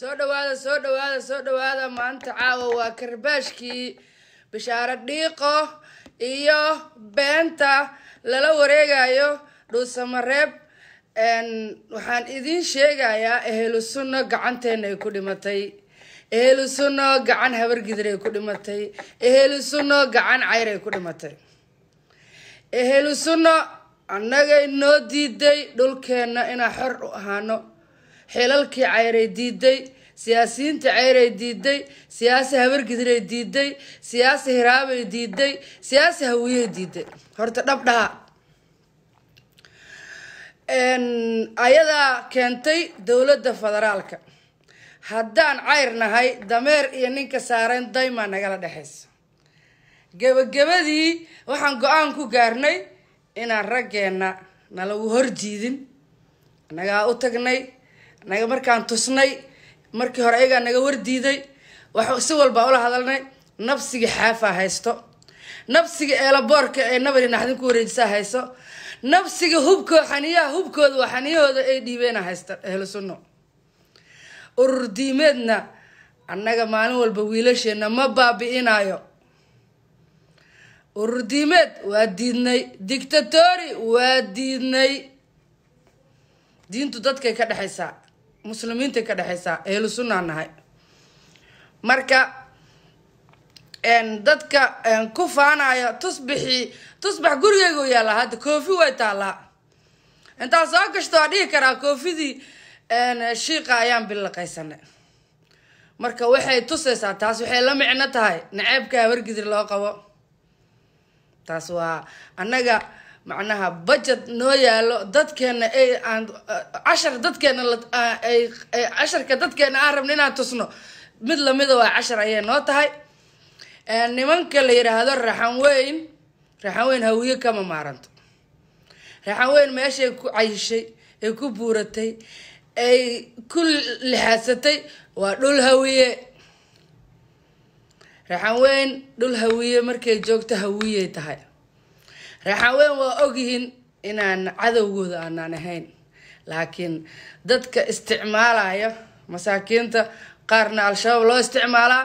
soo dhawaada soo dhawaada soo dhawaada maanta caawa waa karbaashkii bishaaro dhiiqo iyo beenta lala wareegayo dhuusamareeb waxaan idiin sheegayaa ehelu sunno gacanteena ay ku dhimatay ehelu sunno gacan habargidir ay ku dhimatay ehelu sunno gacan cayr ay ku dhimatay ehelu sunno annagay noo diiday dhulkeenna inaan xor u ahaano xilalkii cayray diiday siyaasiyiinta ceyray diiday siyaasi habargidiray diiday siyaasi hiraabay diiday siyaasi hawiyey diiday horta dhabdhaha ayadaa keentay dowladda federaalka haddaan cayr nahay dameer iyo ninka saareen daymaa nagala dhexaysa gebagabadii waxaan go-aan ku gaarnay inaan raggeenna nalagu horjiidin annagaa u tagnay annaga markaan tusnay markii hore ayagaa naga wardiiday wax si walbaa ula hadalnay nabsiga xaafaa haysto nabsiga eelaboorka ee nabari naxdin ku wareejisaa hayso nabsiga hubko xaniyaha hubkooda waa xaniyahooda ay dhiibeena haysta ehlu sunno urur diimeedna annaga maalin walba wiilasheena ma baabi-inayo urur diimeed waa diidnay dictatori waa diidnay diintu dadkay ka dhexaysaa muslimiintay ka dhexaysaa ehlu sunnaa nahay marka dadka ku faanayo tusbixii tusbax gurigeygu yaallaa hadda koofi way taallaa intaan soo gashto waa dhihi karaa koofidii shiiqa ayaan bilaqaysanay marka waxay tusaysaa taas waxay la micno tahay naceebka habargidir loo qabo taas waa annaga macnaha budget noo yaalo dadkeena ay aan cashar dadkeena ay casharka dadkeena aan rabno inaan tusno mid lamida waa cashar ayay noo tahay nimanka la yidhaahdo raxan weyn raxan weyn hawiye kama maaranto raxan weyn meeshay ku cayishay ay ku buuratay ay ku lixaadsatay waa dhul hawiye raxan weyn dhul hawiye markay joogto hawiyey tahay raxan weyn waa ogyihiin inaan cadowgooda aanaan ahayn laakiin dadka isticmaalaya masaakiinta qaarna al-shabaab loo isticmaalaa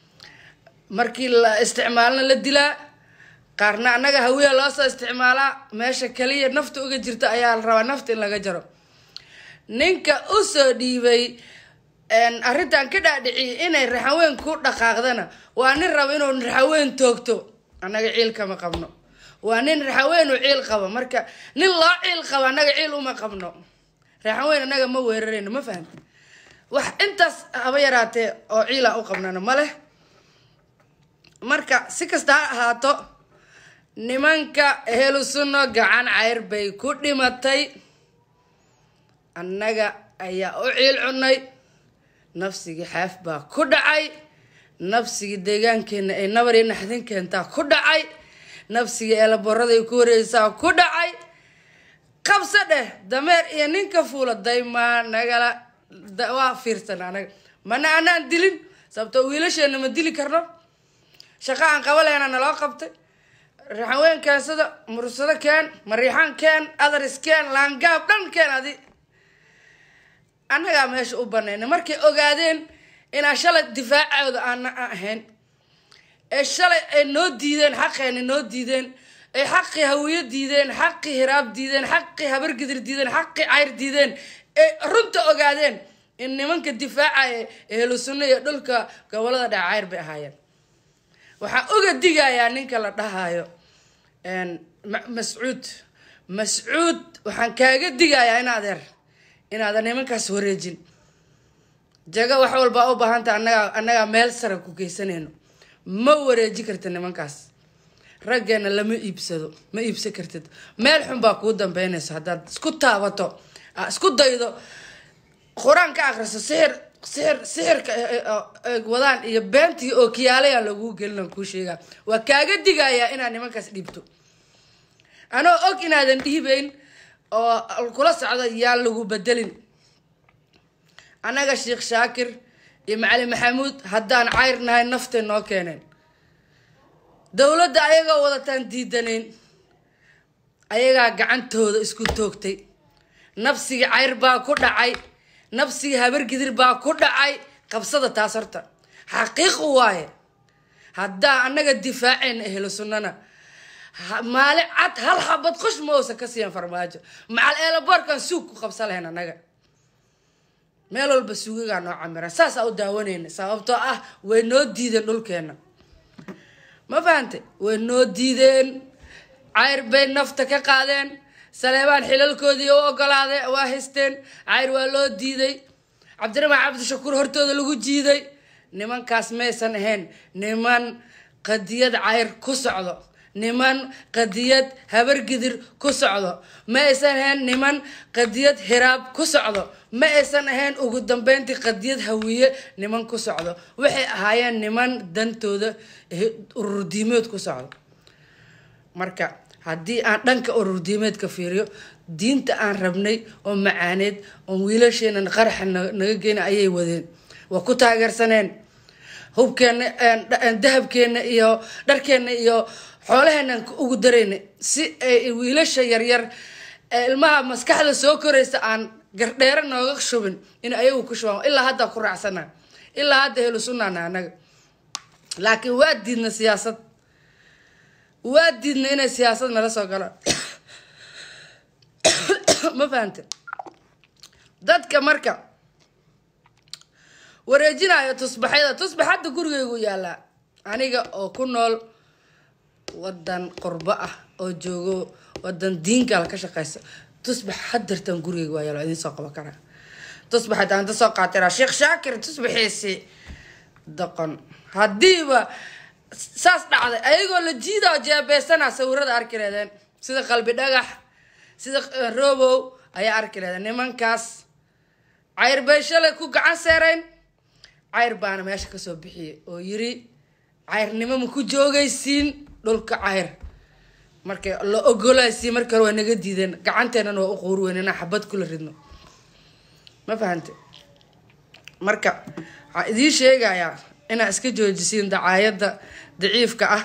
markii la isticmaalna la dilaa qaarna annaga hawiya loosoo isticmaalaa meesha kaliya nafta uga jirta ayaa la rabaa nafta in laga jaro ninka usoo dhiibay arrintan ka dhaadhiciyay inay raxaweyn ku dhaqaaqdana waa nin raba inuu raxaweyn toogto annaga ciil kama qabno waa nin raxaweyn u ciil qabo marka nin loo ciil qabo annaga ciil uma qabno raxaweyn annaga ma weerarayno ma fahamti wax intaas haba yaraatee oo ciila u qabnano ma leh marka si kasta ha ahaato nimanka ehelu sunno gacan cayr bay ku dhimatay annaga ayaa u ciil cunay nafsigii xaaf baa ku dhacay nafsigii deegaankeena ay nabar iyo naxdin keentaa ku dhacay nafsigii eelaborada ay ku wareeysaa ku dhacay qabso dheh dameer iyo ninka fuula daymaa nagala waa fiirsan anaga mana anaan dilin sababto wiilasheena ma dili karno shaqo aan qabaleyna naloo qabtay raxanweyn keensada mursado keen mariixaan keen adaris keen laangaab dhan keen adi annagaa meesha u banayna markay ogaadeen inaan shalay difaacooda aana ahayn ee shalay ay noo diideen xaqeena noo diideen ay xaqii hawiyo diideen xaqii hiraab diideen xaqii habargidir diideen xaqii cayr diideen ay runta ogaadeen in nimanka difaacaya ehlu sunno iyo dhulka gobolada dhac cayr bay ahaayeen waxaan uga digayaa ninka la dhahayo mascuud mascuud waxaan kaaga digayaa in adeer inaadan nimankaas wareejin jago wax walbaa u baahanta annagaa annagaa meel sara ku geysanayno ma wareeji kartid nimankaas raggeena lama iibsado ma iibsan kartid meel xun baa kuu dambeynayso haddaad isku taabato isku daydo qur-aan ka akriso sixir sixir sixirka wadaan iyo beentii oo kiyaalayaan laguu gelin kuu sheegaa waa kaaga digayaa inaad nimankaas dhiibto anoo og inaadan dhiibeyn oo kula socdo yaan lagu bedelin annaga sheekh shaakir iyo macalin maxamuud haddaan cayr nahay naftay noo keeneen dowladda ayagoo wadataan diidanayn ayagaa gacantooda isku toogtay nafsigii cayr baa ku dhacay nafsigii habargidir baa ku dhacay qabsada taas horta xaqiiq waaye haddaa annaga difaacayna ehlo sunnana maali cad hal xabad qosh ma uusan ka siiyan farmaajo macal eelaboorkan suug ku qabsa lahayn annaga meel walba suugagaa noo camiran saasaa u daawanayna sababtoo ah way noo diideen dhulkeena ma fahante way noo diideen cayr bay nafta ka qaadeen saleebaan xilalkoodii u ogolaade waa haysteen cayr waa loo diiday cabdiraxmaan cabdishakuur hortooda lagu jiiday nimankaas maysan ahayn niman qadiyad cayr ku socdo niman qadiyad habargidir ku socdo ma aysan ahayn niman qadiyad hiraab ku socdo ma aysan ahayn ugu dambeyntii qadiyad hawiye niman ku socdo waxay ahaayeen niman dantooda ururdiimeed ku socdo marka haddii aan dhanka ururdiimeedka fiiriyo diinta aan rabnay oo macaaneed oo wiilasheena qaraxa naga geyna ayay wadeen waa ku taageersaneen hubkeena dahabkeena iyo dharkeena iyo xoolaheenan ugu darayna si ay wiilasha yaryar ee ilmaha maskaxda soo koraysa aan gardheero nooga shubin in ayagu ku shubaan ilaa hadda ku raacsana ilaa hadda helu sunnaana anaga laakiin waa diidna siyaasad waa diidna inay siyaasad nala soo galaan ma fahante dadka marka wareejinayo tusbaxyada tusbax hadda gurigaygu yaalaa aniga oo ku nool wadan qurbo ah oo joogo wadan diinkaala ka shaqeysa tusbax hadartan gurigayga waa yaalo idiin soo qaban karaa tusbax haddaan inta soo qaatira sheekh shaakir tusbaxiisi doqon haddiiba saas dhacday ayagoo la jiidaa jeebeysana sawirada arki leedeen sida qalbi dhagax sida robow ayaa arki leedeen nimankaas cayr bay shalay ku gacan seerayn cayr baana meesha kasoo bixiyay oo yiri cayrnimo ma ku joogaysiin dhulka cayr marka la ogolaysiin marka hore waa naga diideen gacanteenana waa u quur weyn inaan xabad kula ridno ma fahante marka waxaa idiin sheegayaa inaa iska joojisiin dacaayadda daciifka ah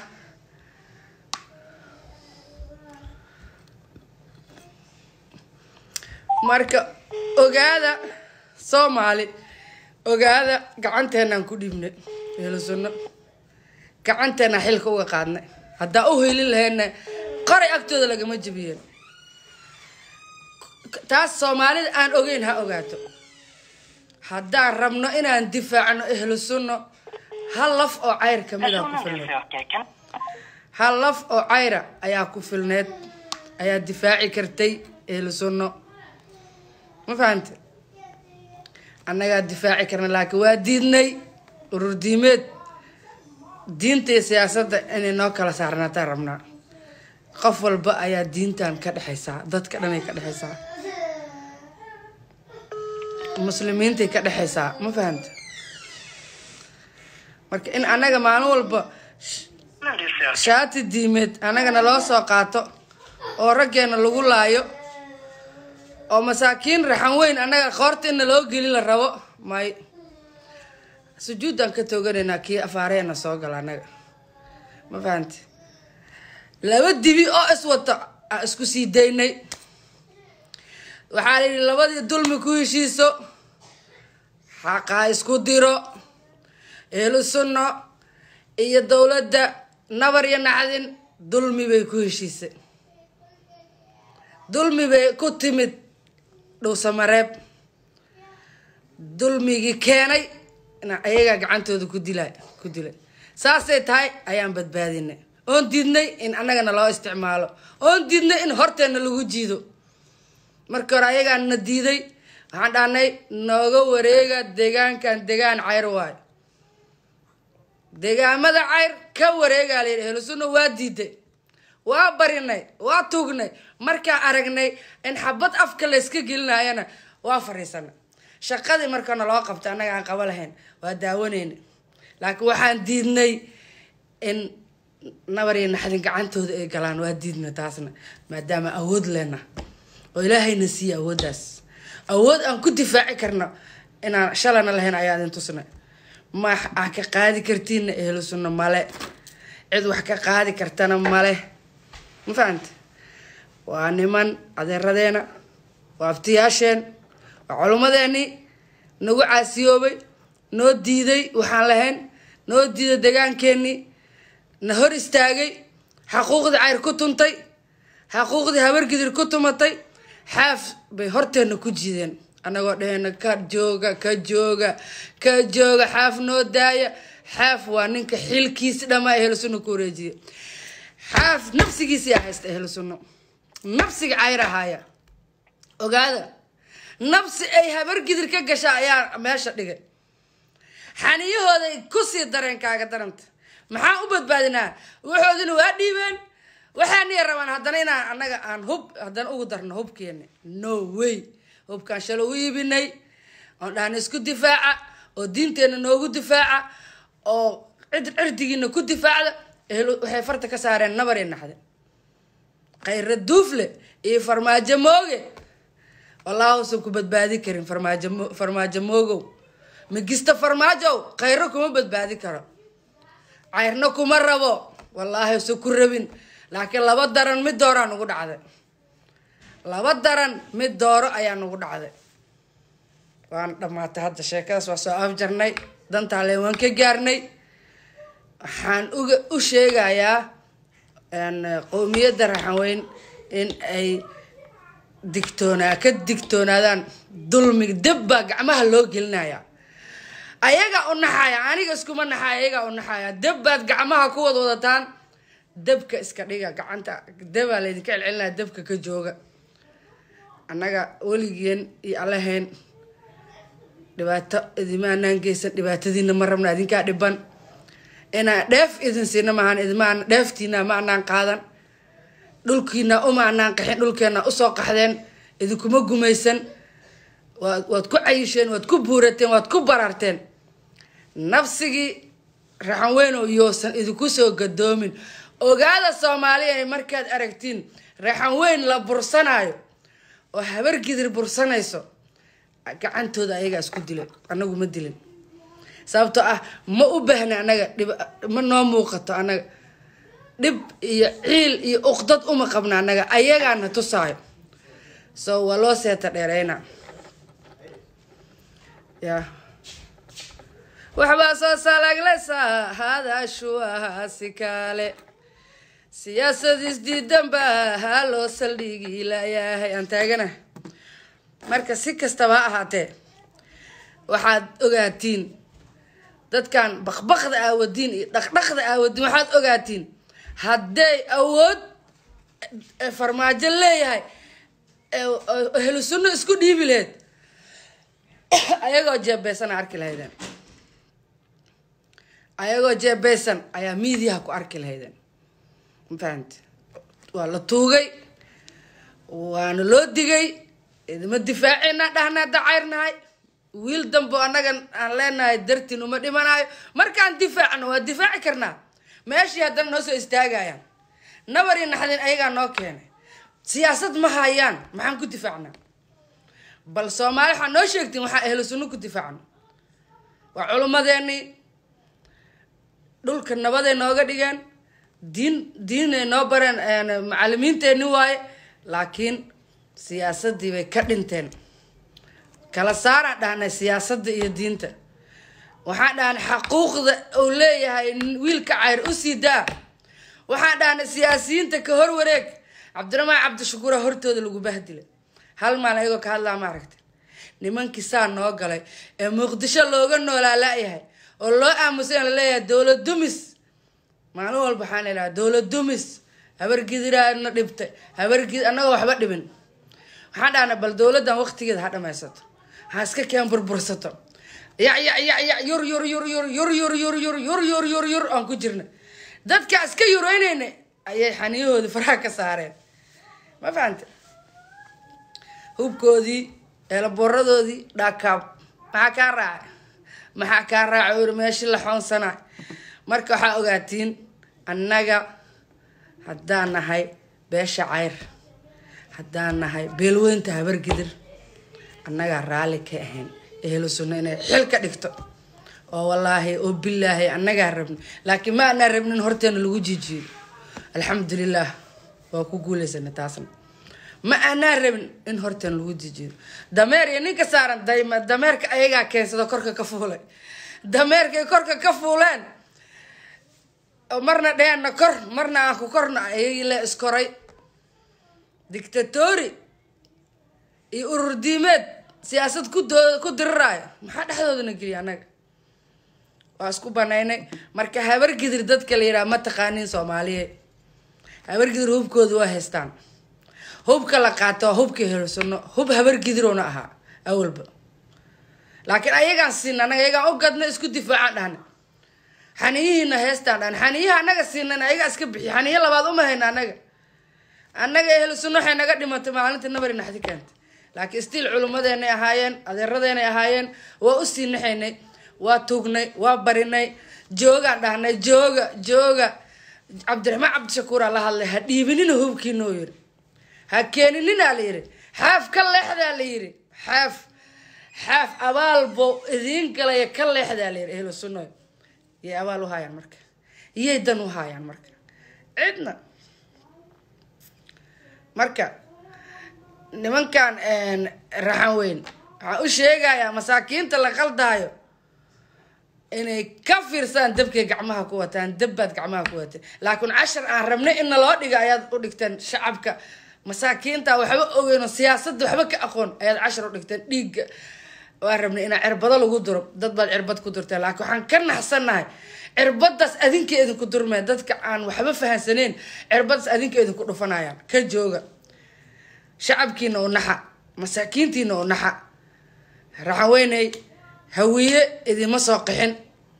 marka ogaada soomaali ogaada gacanteenaan ku dhiibnay helo sunno gacanteena xilka uga qaadnay haddaa u helin lahayna qoray agtooda lagama jebiyeen taas soomaalida aan ogeyn ha ogaato haddaan rabno inaan difaacno ehlu sunno hal laf oo cayr kamid a ku filneed hal laf oo cayra ayaa ku filneed ayaa difaaci kartay ehlu sunno ma fahante annagaa difaaci karna laakiin waa diidnay urur diimeed diinta iyo siyaasadda inay noo kala saarnaataan rabnaa qof walba ayaa diintan ka dhexaysaa dadka dhanay ka dhexaysaa muslimiintay ka dhexaysaa ma fahamta marka in annaga maalin walba shaati diimeed annagana loo soo qaato oo raggeena lagu laayo oo masaakiin raxan weyn annaga qoorta inna loo geli la rabo may sujuuddaan ka tooganaynaa kii afaareena soo gala annaga ma fahamte laba dibi oo iswata aan isku sii daynay waxaa la yidhi labadii dulmi ku heshiiso xaqaa isku diro eelu sunno iyo dowladda nabar iyo nacdin dulmi bay ku heshiisay dulmi bay ku timid dhowsamareeb dulmigii keenay ayagaa gacantooda ku dila ku dilay saasay tahay ayaan badbaadinay oon diidnay in annagana loo isticmaalo oon diidnay in horteena lagu jiido marka hore ayagaa na diiday waxaan dhahnay nooga wareega deegaankan degaan cayr waayo deegaamada cayr ka wareegaa layidhi helusunna waa diiday waa barinay waa tuugnay markaan aragnay in xabad afka layska gelinayana waa fariisanay shaqadii markana loo qabtay annaga aan qaba lahayn waa daawanayna laakiin waxaan diidnay in nabar iyo naxdin gacantooda ay galaan waa diidna taasna maadaama awood lena oo ilaahayna siiya awooddaas awood aan ku difaaci karno inaan shalana lahayn ayaa idin tusnay ma aa ka qaadi kartiinna ehlu sunno male cid wax ka qaadi kartana male ma fahamte waa niman adeeradeena waa aftiyaasheen waa culummadeeni nagu caasiyoobay noo diiday waxaan lahayn noo diiday degaankeenii na hor istaagay xaquuqdii cayr ku tuntay xaquuqdii habargidir ku tumatay xaaf bay horteenna ku jiideen annagoo dhaheyna ka jooga ka jooga ka jooga xaaf noo daaya xaaf waa ninka xilkiisi dhammaa ehlu sunna ku wareejiya xaaf nafsigiisii haysta ehlu sunno nafsiga cayrahaaya ogaada nafsi ay habargidir ka gasha ayaa meesha dhigay xaniyahooday kusii dareen kaaga daranta maxaan u badbaadinaa waxoodina waa dhiibeen waxaaniya rabaan haddana inaan annaga aan hub haddana ugu darno hubkeena no way hubkaan shalo u iibinay oon dhahna isku difaaca oo diinteenna noogu difaaca oo cid cirdigiina ku difaacda waxay farta ka saareen nabaray naxde khayra duufle iyo farmaajo mooge wallaahuusan ku badbaadi karin farmaajo farmaajo moogow migista farmaajow khayro kuma badbaadi karo cayrna kuma rabo wallaahi usan ku rabin laakiin laba daran mid dooraa nugu dhacday laba daran mid dooro ayaa nugu dhacday waana dhammaatay hadda sheekadaas waa soo afjarnay dantaale waan ka gaarnay waxaan uga u sheegayaa qowmiyadda raxanweyn in ay digtoonaa ka digtoonaadaan dulmiga deb baa gacmaha loo gelinaya ayagaa u naxaya aniga iskuma naxaya ayagaa u naxaya deb baad gacmaha ku wad wadataan debka iska dhiga gacanta debaa laydinka celcelinaya debka ka jooga annaga weligeen iyo allahayn dhibaato idimaanaan geysan dhibaatadiina ma rabna idinkaa dhiban inaan dheef idin siina maahan idmaan dheeftiina ma anaan qaadan dhulkiina uma anaan qaxin dhulkeena usoo qaxdeen idinkuma gumaysan waad waad ku cayisheen waad ku buurateen waad ku bararteen nafsigii raxan weyn oo yoosan idinku soo gadoomin ogaada soomaaliya markaad aragtiin raxan weyn la bursanaayo oo habar gidir bursanayso gacantooda ayagaa isku dilay anagu ma dilin sababtoo ah ma u baahna anaga dhib ma noo muuqato anaga dhib iyo ciil iyo uqdad uma qabna anaga ayagaana tusaayo so waa loo seeta dheereyna ya waxbaa soo salaagleysaa hadashuahaasi kaale siyaasad isdiidan baa haa loo saldhigi layahay aan taagana marka si kastaba ha ahaatee waxaad ogaatiin dadkan bakbakda aawadiin iyo dhaqdhaqda aawadiin waxaad ogaatiin hadday awood farmaajo leeyahay ehlu sunno isku dhiibi laheyd ayagoo jeebeysan arki lahaydeen ayagoo jeebeysan ayaa miidiyaha ku arki lahaydeen mafahante waa la tuugay waana loo digay idima difaacina dhahnaa dacayrnahay wiil dambo annaga aan leenahay dartiin uma dhimanayo markaan difaacno waa difaaci karnaa meeshii haddana noo soo istaagayaan nabari naxdin ayagaa noo keenay siyaasad ma hayaan maxaan ku difaacnaa bal soomaali waxaa noo sheegtiin waxaa ehlu sunno ku difaacno waa culummadeenii dhulka nabaday nooga dhigeen diin diinay noo bareen macalimiinteenni waaye laakiin siyaasadii bay ka dhinteen kala saaraan dhahnay siyaasadda iyo diinta waxaan dhahnay xaquuqda uu leeyahay wiilka cayr u sii daa waxaan dhahnay siyaasiyiinta ka hor wareeg cabdiraxmaan cabdishakuura hortooda lagu bahdilay hal maal ayagoo ka hadlaa ma aragta nimankii saa noo galay ee muqdisho looga noolaa la-yahay oo loo aamusan laleeyahay dowlad dumis maalin walba waxaan ilaha dowlad dumis habargidiraana dhibtay habargid annagoo waxba dhibin waxaan dhahnay bal dowladdan waqtigeeda ha dhamaysato ha iska keen burbursato yac yac yac yac yur yur yur yur yur yur yur yur yur yur yur yur aan ku jirna dadka iska yureynayna ayay xaniyahoodii faraha ka saareen ma fahante hubkoodii eelaboradoodii dhaakaab maxaa kaa raacay maxaa kaa raacay uri meeshii la xoonsanay marka waxaa ogaatiin annaga haddaan nahay beesha cayr haddaan nahay beelweynta habargidir annagaa raalli ka ahayn ehlu sunno inay xil ka dhigto oo wallaahi oo bilaahi annagaa rabni laakiin ma anaa rabnin horteena lagu jijiyo alxamdulilah waa ku guuleysana taasna ma aanaa rabin in hortan lagu dejiyo dameer iyo ninka saaran dayma dameerka ayagaa keensado korka ka fuulay dameerkay korka ka fuuleen marna dheenna kor marna aan ku korna ayagii la iskoray dictatori iyo urur diimeed siyaasad ku doo ku diriraayo maxaa dhexdoodana geliya annaga waa isku banaynay marka habargidir dadka la yidhaha ma taqaanin soomaaliyeed habargidir hubkooda waa haystaan hubka la qaato waa hubka helsano hub habargidirona ahaa awalba laakiin ayagaan siina anaga ayagaan u gadna isku difaacaan dhahna xaniyihiina heestaan dhahan xaniyaha anaga siinan ayagaa iska bixiy xaniyo labaad uma hayna anaga annaga ehlusunno waxay naga dhimatay maalinta nabari naxdi keentay laakiin stiil culummadeenay ahaayeen adeeradeenay ahaayeen waa u sii naxaynay waa tuugnay waa barinay joogaan dhahnay jooga jooga cabdiraxmaan cabdishakuuraa la hadlay ha dhiibinina hubkiinoo yiri ha keeninina la yiri xaaf ka leexdaa la yiri xaaf xaaf abaalbo idiin galaya ka leexdaa la yiri ehlu sunno yay abaal u haayaan marka iyay dan u haayaan marka cidna marka nimankan raxan weyn waxaan u sheegayaa masaakiinta la qaldaayo inay ka fiirsaan dabkay gacmaha ku wataan dabbaad gacmaha ku wateen laakiin cashar aan rabnay in naloo dhiga ayaad u dhigteen shacabka masaakiinta waxba ogeyno siyaasadda waxba ka aqoon ayaad cashar u dhigteen dhiigga waan rabnay inaa cirbado lagu duro dad baad cirbad ku durteen laakiin waxaan ka naxsannahay cirbadaas adinka idinku durmee dadka aan waxba fahansaneyn cirbadaas adinka idinku dhufanayaan ka jooga shacabkiina u naxa masaakiintiina u naxa raxaweyney hawiye idima soo qixin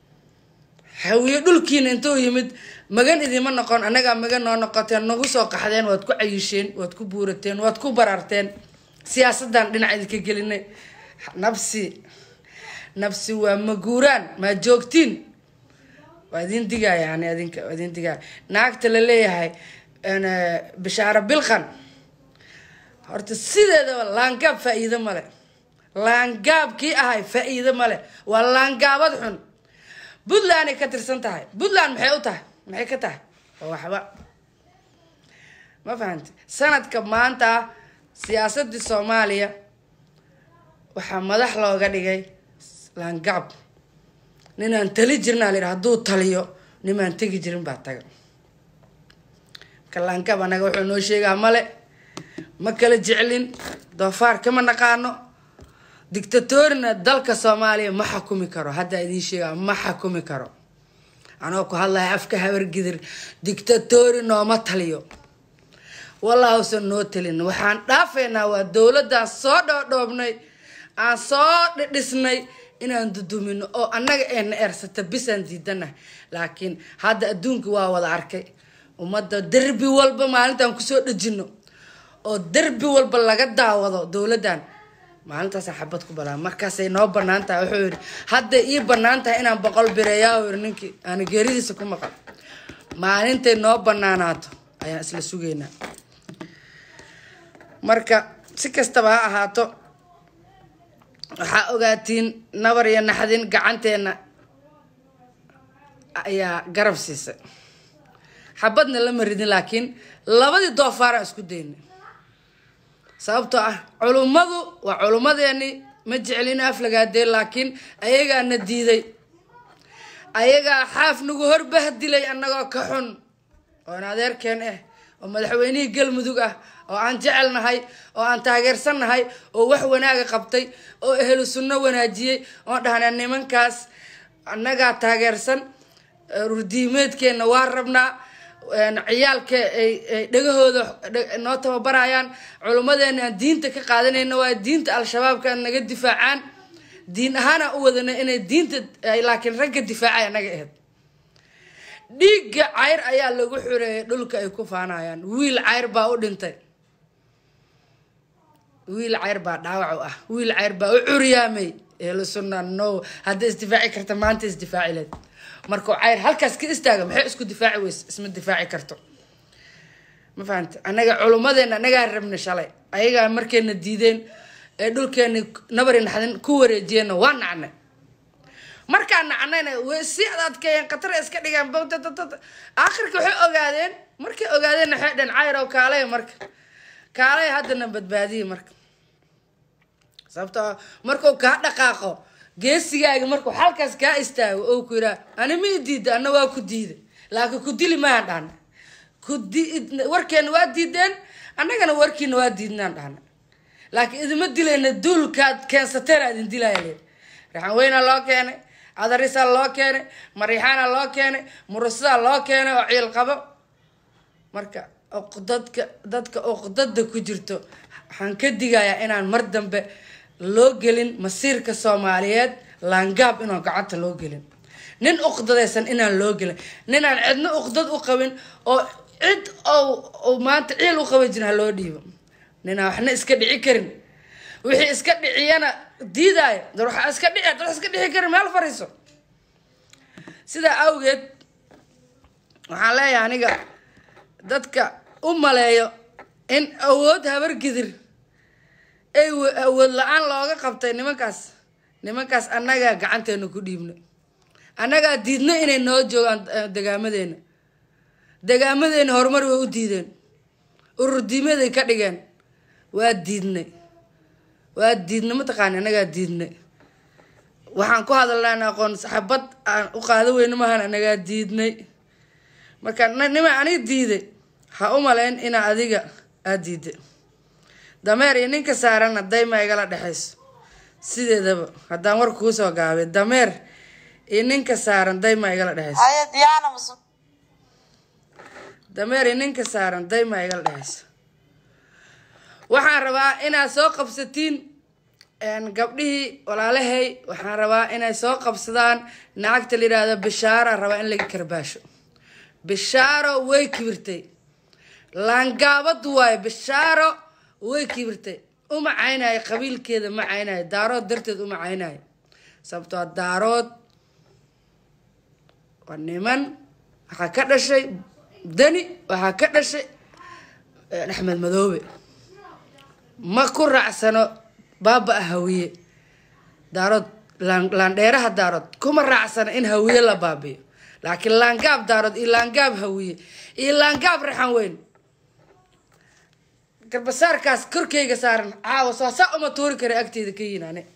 hawiye dhulkiina intuu yimid magan idima noqon annagaa magan noo noqoteen nagu soo qaxdeen waad ku cayisheen waad ku buurateen waad ku bararteen siyaasadan dhinac idinka gelinay nabsi nabsi waa maguuraan maa joogtiin waa idin digaya yani adinka waa idin digaya naagta la leeyahay bishaaro bilqan horta sideedaba laangaab faa-iido male laangaabkii ahay faa-iido male waa laangaabad xun puntlanday ka tirsan tahay puntland maxay u tahay maxay ka tahay waa waxba ma fahamti sanadka maanta siyaasadii soomaaliya waxaa madax looga dhigay laangaab ninaan tali jirnaa la yidhi hadduu taliyo nimaan tegi jirin baa taga marka laangaab anaga wuxuu noo sheegaa male ma kala jeclin doofaar kama naqaano dictatorina dalka soomaaliya ma xakumi karo haddaa idiin sheegaa ma xakumi karo anoo ku hadlaya afka habargidir dictatori nooma taliyo wallaahusan noo talin waxaan dhaafaynaa waa dowladaan soo dhoodhoobnay aan soo dhidhisnay inaan dudumino oo annaga eena ersata bisaan diidana laakiin hadda adduunka waa wada arkay ummadda derbi walba maalintaan kusoo dhejino oo derbi walba laga daawado dowladdan maalintaasaan xabad ku balaa markaasay noo banaan tahay wuxuu yidhi hadday ii banaan tahay inaan boqol bireeyaa yiri ninkii aana geeridiisa ku maqal maalintay noo banaanaato ayaan isla sugaynaa marka si kastaba ha ahaato waxaa ogaatiin nabar iyo naxdin gacanteena ayaa garab siisay xabadna lama ridin laakiin labadii doofaaraan isku daynay sababtoo ah culummadu waa culummadeeni ma jecelin aflagaadeen laakiin ayagaana diiday ayagaa xaaf nagu horbahdilay annagoo ka xun oon adeerkeen ah oo madaxweynihii galmudug ah oo aan jecelnahay oo aan taageersannahay oo wax wanaaga qabtay oo ehlu sunno wanaajiyey oon dhahna nimankaas annagaa taageersan rurdiimeedkeenna waa rabnaa ciyaalka ay dhegahooda noo tababarayaan culummadeena aan diinta ka qaadanayna waa diinta al-shabaabka naga difaacaan diin ahaana u wadana inay diinta laakiin ragga difaacay anaga ahayd dhiigga cayr ayaa lagu xureeyay dhulka ay ku faanayaan wiil cayr baa u dhintay wiil cayr baa dhaawac u ah wiil cayr baa u curyaamay ehlu sunna no hadday isdifaaci karta maanta isdifaaci leed markuu cayr halkaas ka istaaga maxay isku difaaci weyse isma difaaci karto ma fahamta annaga culummadeena annagaa rabna shalay ayagaa markayna diideen ee dhulkeena nabari naxdin ku wareejiyeenna waa nacnay markaa nacnayna way si adadkeeyeen khatara iska dhigeen aakhirka waxay ogaadeen markay ogaadeen waxay dheen cayr oo kaalay marka kaalay haddana badbaadiya marka sababtoo markuu kaa dhaqaaqo geesigaaga markuu xalkaas kaa istaago oo ku yidhaha ani ma i diida ana waa ku diiday laakiin ku dili maahan dhahna kudi warkeena waa diideen annagana warkiina waa diidnaan dhahna laakiin idima dilayna duulkaad keensateena idin dilaya leed raxan weynaa loo keenay cadarisaa loo keenay mariixaana loo keenay murusadaa loo keenay oo ciil qabo marka dadka dadka oqdada ku jirto waxaan ka digayaa inaan mar dambe loo gelin masiirka soomaaliyeed laangaab inaan gacanta loo gelin nin uqdadaysan inaan loo gelin ninaan cidna uqdad u qabin oo cid o maanta ciil u qaban jirin ha loo dhiibo ninaan waxna iska dhici karin wixii iska dhiciyana diidaayo dar waxaa iska dhici dar wax iska dhici karin meel fariiso sidaa awgeed waxaan leeyahay aniga dadka u maleeyo in awood habargidir ay awood la-aan looga qabtay nimankaas nimankaas annagaa gacanteena ku dhiibna annagaa diidna inay noo joogaan degaamadeena degaamadeena horumar way u diideen ururdiimaday ka dhigeen waa diidnay waa diidnay mataqaani annagaa diidnay waxaan ku hadalnaa aqoon saxabad aan u qaado weyne maahan annagaa diidnay marka nima aniga diiday ha u malayn inaa adiga aada diiday dameer iyo ninka saaranna dayma igala dhexayso sideedaba haddaan war kuu soo gaabay dameer iyo ninka saaran dayma igala dhexayso dameer iyo ninka saaran dayma igala dhexayso waxaan rabaa inaad soo qabsatiin gabdhihii walaalahay waxaan rabaa inay soo qabsadaan naagta la yidhaahdo bishaara rabaa in laga karbaasho bishaaro way kibirtay laangaabad waayo bishaaro way kibirtay uma caynayo qabiilkeeda ma caynayo daarood darteed uma caynayo sababtoo daarood waa niman waxaa ka dhashay dani waxaa ka dhashay axmed madoobe ma ku raacsano baaba ah hawiye daarood laandheeraha daarood kuma raacsano in hawiye la baabiyo laakiin laangaab daarood iyo laangaab hawiye iyo laangaab raxan weyn garbasaarkaas korkeyga saaran caawa soo saa uma tuuri kara agteeda ka yihin ane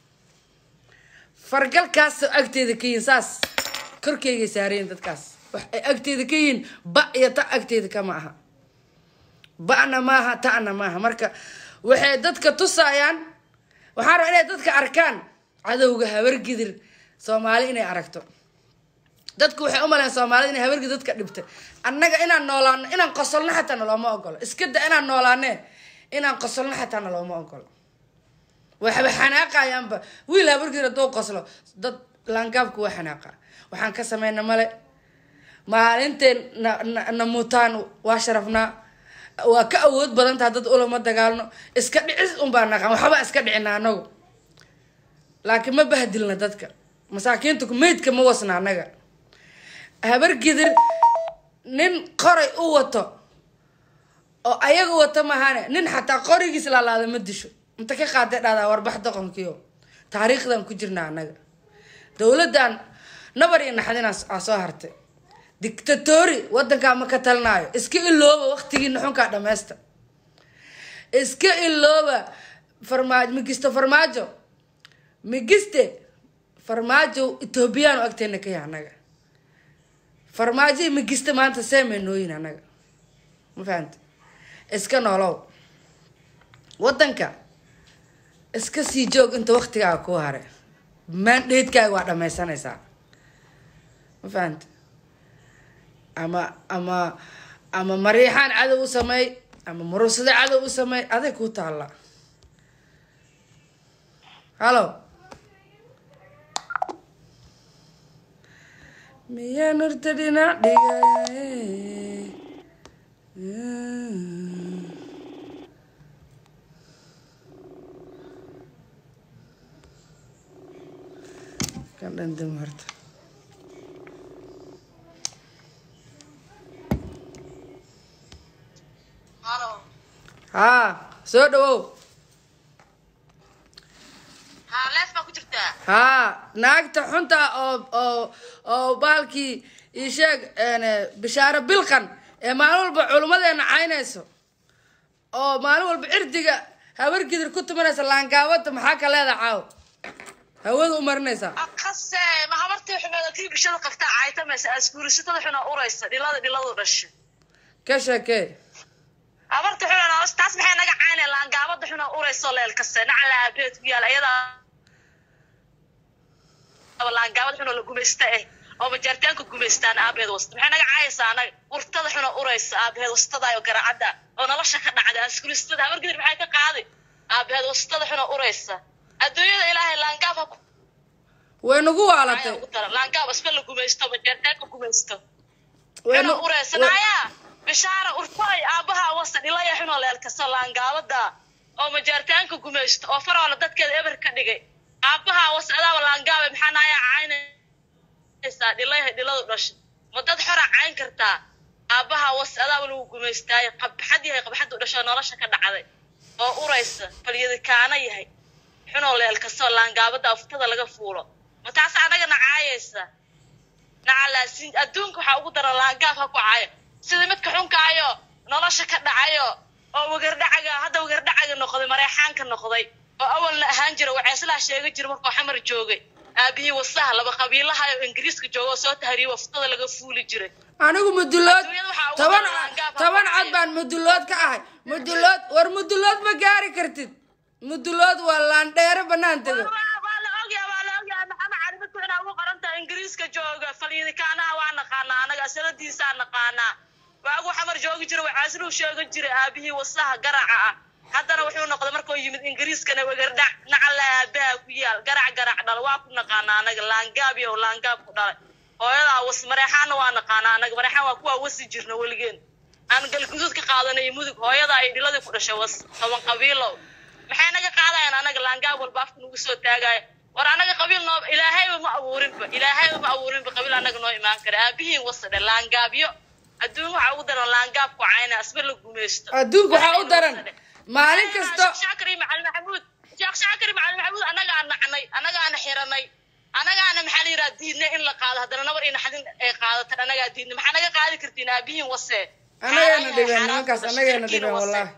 fargalkaas agteeda ka yihin saas korkeygay saarayin dadkaas wax ay agteeda ka yihiin ba iyo ta agteeda kama aha ba'na maaha ta'na maaha marka waxay dadka tusayaan waxaan rabaa inay dadka arkaan cadowga habargidir soomaali inay aragto dadku waxay umalayan soomaalida inay habargidir dadka dhibtay annaga inaan noolaano inaan qosolno xataa nalooma ogolo iska da inaan noolaane inaan qosolno xataa nalooma ogolo waxba xanaaqayaanba wiil habargidir hadduu qoslo dad laangaabku waa xanaaqa waxaan ka sameyna male maalintay na na mutaan waa sharafnaa waa ka awood badan taha dad ulama dagaalno iska dhicis unbaa naqan waxba iska dhicina anagu laakiin ma bahdilna dadka masaakiinta meydka ma wasna anaga habargidir nin qoray u wato oo ayaga wato mahane nin xataa qorigiis laalaada ma disho inta ka qaaday dhahdaa warbax doqonkiio taariikhdan ku jirna anaga dowladdan nabar iyo naxdin aa soo hartay dictatori wadankaa ma ka talinaayo iska ilooba waqtigii naxunkaa dhameysta iska ilooba farmaajo migisto farmaajo migiste farmaajo ethoobiyan u agteena ka yahay anaga farmaajo iyo migiste maanta seemay nooyin anaga ma fahamta iska noolow wadanka iska sii joog inta waqtigaaga ku hare maandheedkaaga waa dhameysanaysaa ma fahamta ama ama ama mariixaan cadow u sameey ama murusado cadow u sameey aday kuu taalla hallo miyaa nurta dhinac dhigay kan dhandam horta haa soo dhawow haa naagta xunta oo oo oo baalkii isheeg bishaaro bilqan ee maalin walba culummadeena caynayso oo maalin walba cirdiga habar gidir ku tumanaysa laangaabada maxaa ka leeda caaw hawada u marinaysaa akase ma habartii xumeeda kii bulshada qabtaa caytamaysa asguurisatada xuna uraysa dhilada dhiladu dhasha ka sheekee habarta xuna nolosha taas maxay naga caynay laangaabada xuna urayso leel kaste nacala aabeed ku yaal ayadaa laangaabada xuna la gumaysta eh oo majaaritaanka gumaystaan aabeed wasta maxay naga caayaysaa anaga urtada xuna uraysa aabeed wastadaayo garacadda oo nolosha ka dhacda asguurisatada habar gidir maxay ka qaaday aabeed wastada xuna uraysa adduunyada ilaahay laangaab ha ku way nagu waalatay ugu daran laangaab isba la gumaysto majaaritaanka gumaysto Way xuna nu- ureysanaya bishaara urtay aabaha wasa dhilaya xunoo leelkasa laangaabada oo majaaritaanka gumaysto oo faroola dadkeeda eber ka dhigay aabaha wasa adaaba laangaaba maxaa naaya caynaysaa dhilaya dhiladu dhashay ma dad xora cayn kartaa aabaha wasa adaaba lagu gumaystaaye qabxad yahay qabxadu dhasho nolosha ka dhacday oo uraysa falyadi kaana yahay xunoo leelkasoo laangaabada aftada laga fuulo ma taas anagana caayaysa nacalaasin adduunka waxaa ugu daran laangaab ha ku caayo sida midka xunkaayo nolosha ka dhacayo oo wagardhacaga hadda wagardhacaga noqday mareexaanka noqday oo awalna ahaan jira waxeeslaa sheega jira markuu xamar joogay aabihii wasaha laba qabiilaha oo ingiriiska jooga oo soo tahriye waftada laga fuuli jiray anigu mudulood Adduunyada waxaa ugu toban daran laangaab ha toban ku cod caayo. baan mudulood ka ahay mudulood war mudulood ma gaari kartid mudulood waa laandheere banaan tego waa waa la ogyaa waa la ogyaa maxamed cali midku inaa ugu qoran tahay ingiriiska jooga falyidikaanaha waa naqaanaa anaga sanadiisaa naqaanaa waagu xamar joogi jira waxaasiluu sheegan jiray aabihii wasaha garaca ah haddana wuxuu noqday markuu yimid ingiriiskana wegardhac nacala aabaha ku yaal garac garac dhal waa ku naqaanaa anaga laangaab iyo laangaab ku dhalay hooyadaa was mareexaana waa naqaanaa anaga mareexaan waa kuwaa wasi jirna weligeen aan galguduud ka qaadanay mudug hooyada ay dhiladii ku dhashay was toban qabiilow maxay naga qaadayaan anaga laangaab walba afka nagu soo taagaya war anaga qabiil noo ilaahayba ma abuurinba ilaahayba ma abuurinba qabiil anaga noo imaan kara aabihiin wasadhe laangaabyo adduun waxaa ugu daran laangaab ku cayna asba la gumaysto adduunka waxaa u daran maalin kasto sheekh shaakir iyo macalin maxamuud sheekh shaakir iyo macalin maxamuud anagaa nacnay anagaana xiranay anagaana maxaa la yidhaha diidnay in la qaado haddana nabar iyo naxdin ay qaadatan anagaa diidnay maxaa naga qaadi kartiin aabihiin wase anagayna dhibeen nimankaas anagayna dhibeen wallahi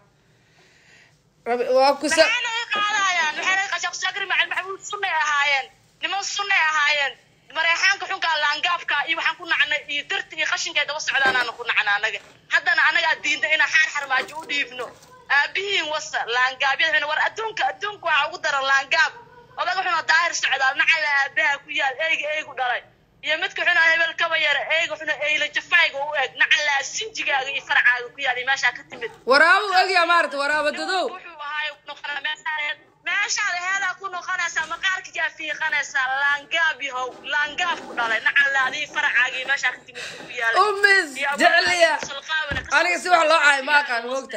Rabi- waa kusa maxay naga qaadayaan maxay naga sheekh shaakir iyo macalin maxamuud sunnay ahaayeen niman sunnay ahaayeen mareexaanka xunkaa laangaabka iyo waxaan ku nacnay iyo darti iyo qashinkay daba socdaanaana ku nacna anaga haddana anagaa diidna inaan xaar xarmaajo u dhiibno aabihiin wasa laangaabyada xuna war adduunka adduunka waxaa ugu daran laangaab odaga xuna daahir socdaal nacala aabaha ku yaal eyga eygu dhalay iyo midka xuna hebel kaba yara eyga xuna eyla jafayga u eg nacala sinjigaaga iyo farcaaga ku yaal iyo meeshaa ka timid waraabo ogyaa maarata waraabo dadow wuxuu ahaay noqonaa meeshaad meeshaad heedaa ku noqonaysaa maqaarkiyaa fiiqanaysaa laangaab yahow laangaab ku dhalay nacala adii farcaaga iyo meeshaa ka timid ku yaala umis jecliya aniga si wax loo caayo ma aqaan moogta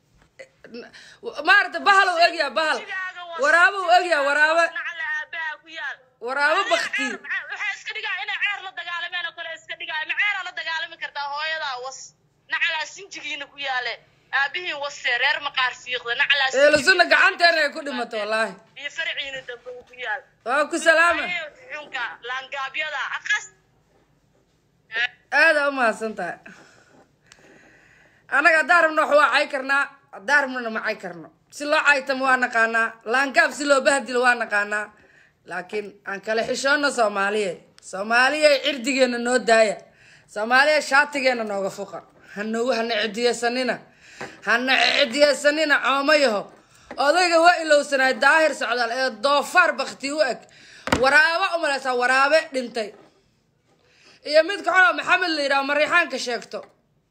maarata bahal u egyaa bahal waraabo u egyaa waraabo nacala aabaha ku yaal waraabo bakti waxay iska dhigaa inay ceer la dagaalameen oo kale iska dhigaa ma ceeraa la dagaalami kartaa hooyadaa was nacalaa sinjigiina ku yaale aabihiin wase reer maqaar fiiqda nacalaa eelasuna gacanteena ay ku dhimato wallaahi iyo farciina dambe uu ku yaal waa ku salaama xunka laangaabyada aqas aada u mahadsan tahay annaga haddaan rabno wax waa cay karnaa haddaan rabnona ma cay karno si loo caytamo waa naqaanaa laangaab si loo bahdilo waa naqaanaa laakiin aan kala xishoonno soomaaliye soomaaliya cirdigeena noo daaya soomaaliya shaatigeena nooga fuqa hanogu hana cidiyeysanina hana cidiyeysanina coomo yaho odayga waa ilowsanaay daahir socdaal ee doofaar bakti u eg waraabo umalaysaa waraabe dhintay iyo midka xunoo maxamed la yidhaho mariixaanka sheegto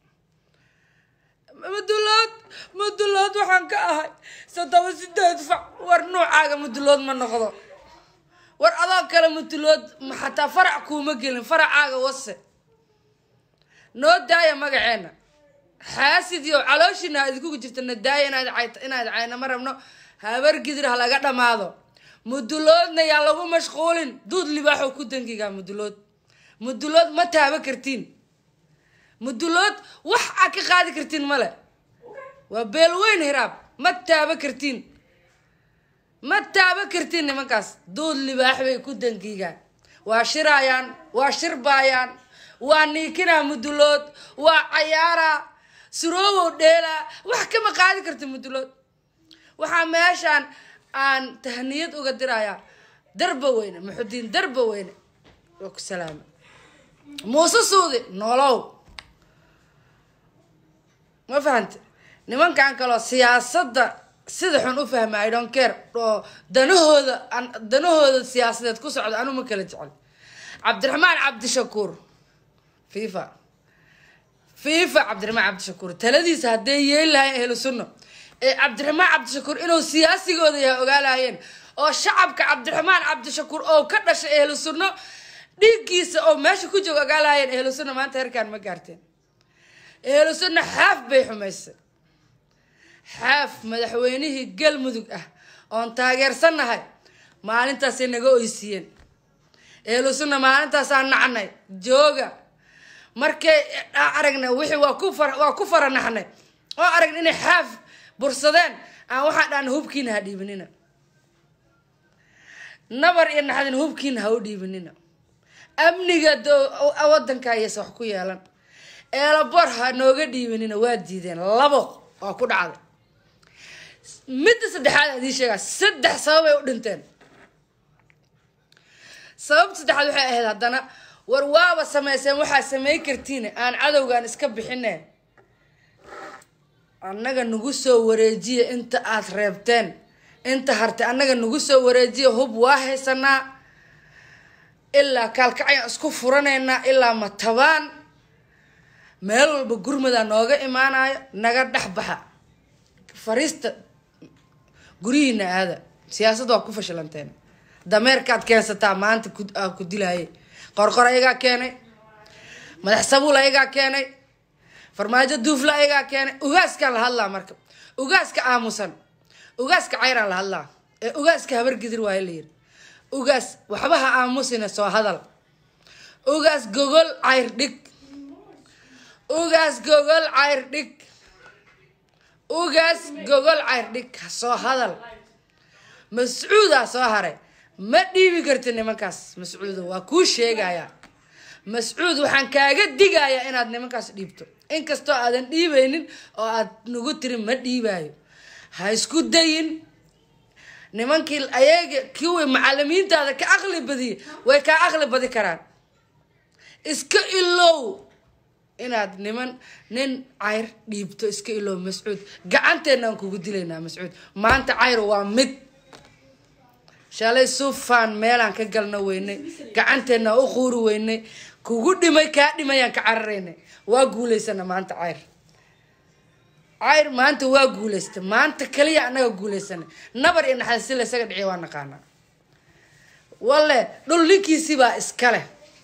mudulood mudulood waxaan ka ahay soddoma sideed fac war nuucaaga mudulood ma noqdo war adoo kale mudulood xataa farac kuuma gelin faracaaga wase noo daaya magaceena xaasidiyo calooshiina ha idinkugu jirta na daaya inaad cayt inaad cayna ma rabno habar gidir ha laga dhamaado muduloodna yaa lagu mashquulin duud libaaxoo ku dangigaa mudulood mudulood ma taaba kartiin mudulood wax aad ka qaadi kartiin male waa beelweyn hiraab ma taaba kartiin ma taaba kartiin nimankaas duud libaax bay ku dangiigaan waa shiraayaan waa shirbaayaan waa niikinaa mudulood waa cayaaraa suroowow dheelaa wax kama qaadi karta mudulood waxaa meeshaan aan tahniyad uga dirayaa darba weyne muxudiin darba weyne waa ku salaama muuse suudi nolow ma fahante nimankan kaloo siyaasadda sida xun u fahma i don't care oo danahooda danahooda siyaasadeed ku socda anu ma kala jecel cabdiraxmaan cabdishakuur fifa fifa cabdiraxmaan cabdishakuur taladiisa hadday yeeli lahayen ehlu sunno ee cabdiraxmaan cabdishakuur inuu siyaasigooda yahay ogaalaayeen oo shacabka cabdiraxmaan cabdishakuur oo ka dhashay ehlu sunno dhiiggiisa oo meesha ku jooga ogaalaayeen ehlu sunno maanta herkaan ma gaarteen ehlu sunno xaaf bay xumaysay xaaf madaxweynihii galmudug ah oon taageersannahay maalintaasay naga oysiiyeen ehlu sunna maalintaasaan nacnay jooga markay aragna wixii waa ku far waa ku faranaxnay oo aragna inay xaaf bursadeen aan waxaan dhaana hubkiina ha dhiibinina nabar iyo naxdin hubkiina ha u dhiibinina amniga wadanka ayaysa wax ku yeelan eelabor ha nooga dhiibinina waa diideen labo waa ku dhacday midda saddexaad adii sheegaa saddex sababay u dhinteen sababta saddexaad waxay ahayd haddana war waaba sameyseen waxaa samey kartiin aan cadowgan iska bixine annaga nagu soo wareejiya inta aada reebteen inta hartay annaga nagu soo wareejiya hub waa haysanaa ilaa kaalkacyan isku furanaynaa ilaa matabaan meel walba gurmadaa nooga imaanayo naga dhex baxa fariista guryihiina aada siyaasad waa ku fashilanteen dameerkaad keensataa maanta aa ku dilaayay qorqor ayagaa keenay madax sabuul ayagaa keenay farmaajo duufla ayagaa keenay ugaaskaan la hadlaa marka ugaaska aamusan ugaaska cayraan la hadlaa ee ugaaska habargidir waayo la yiri ugaas waxba ha aamusina soo hadal ugaas gogol cayr dhig ugaas gogol cayr dhig ugaas gogol cayr dhig soo hadal mascuudaa soo haray ma dhiibi karti nimankaas mascuudo waa kuu sheegayaa mascuud waxaan kaaga digayaa inaad nimankaas dhiibto inkastoo aadan dhiibaynin oo aad nagu tiri ma dhiibaayo ha isku dayin nimankii ayaga kiwii macalimiintaada ka aqli badiya way kaa aqli badi karaan iska ilow inaad niman nin cayr dhiibto iska ilow mascuud gacanteena aan kugu dilaynaa mascuud maanta cayr waa mid shalay sufaan meelaan ka galna weynay gacanteena u quuri weynay kugu dhimay kaa dhimayaan ka cararaynay waa guulaysana maanta cayr cayr maanta waa guulaysta maanta kaliya annaga guulaysana nabar iyo naxda si laysaga dhiciya waa naqaanaa walle dhul ninkiisibaa iskale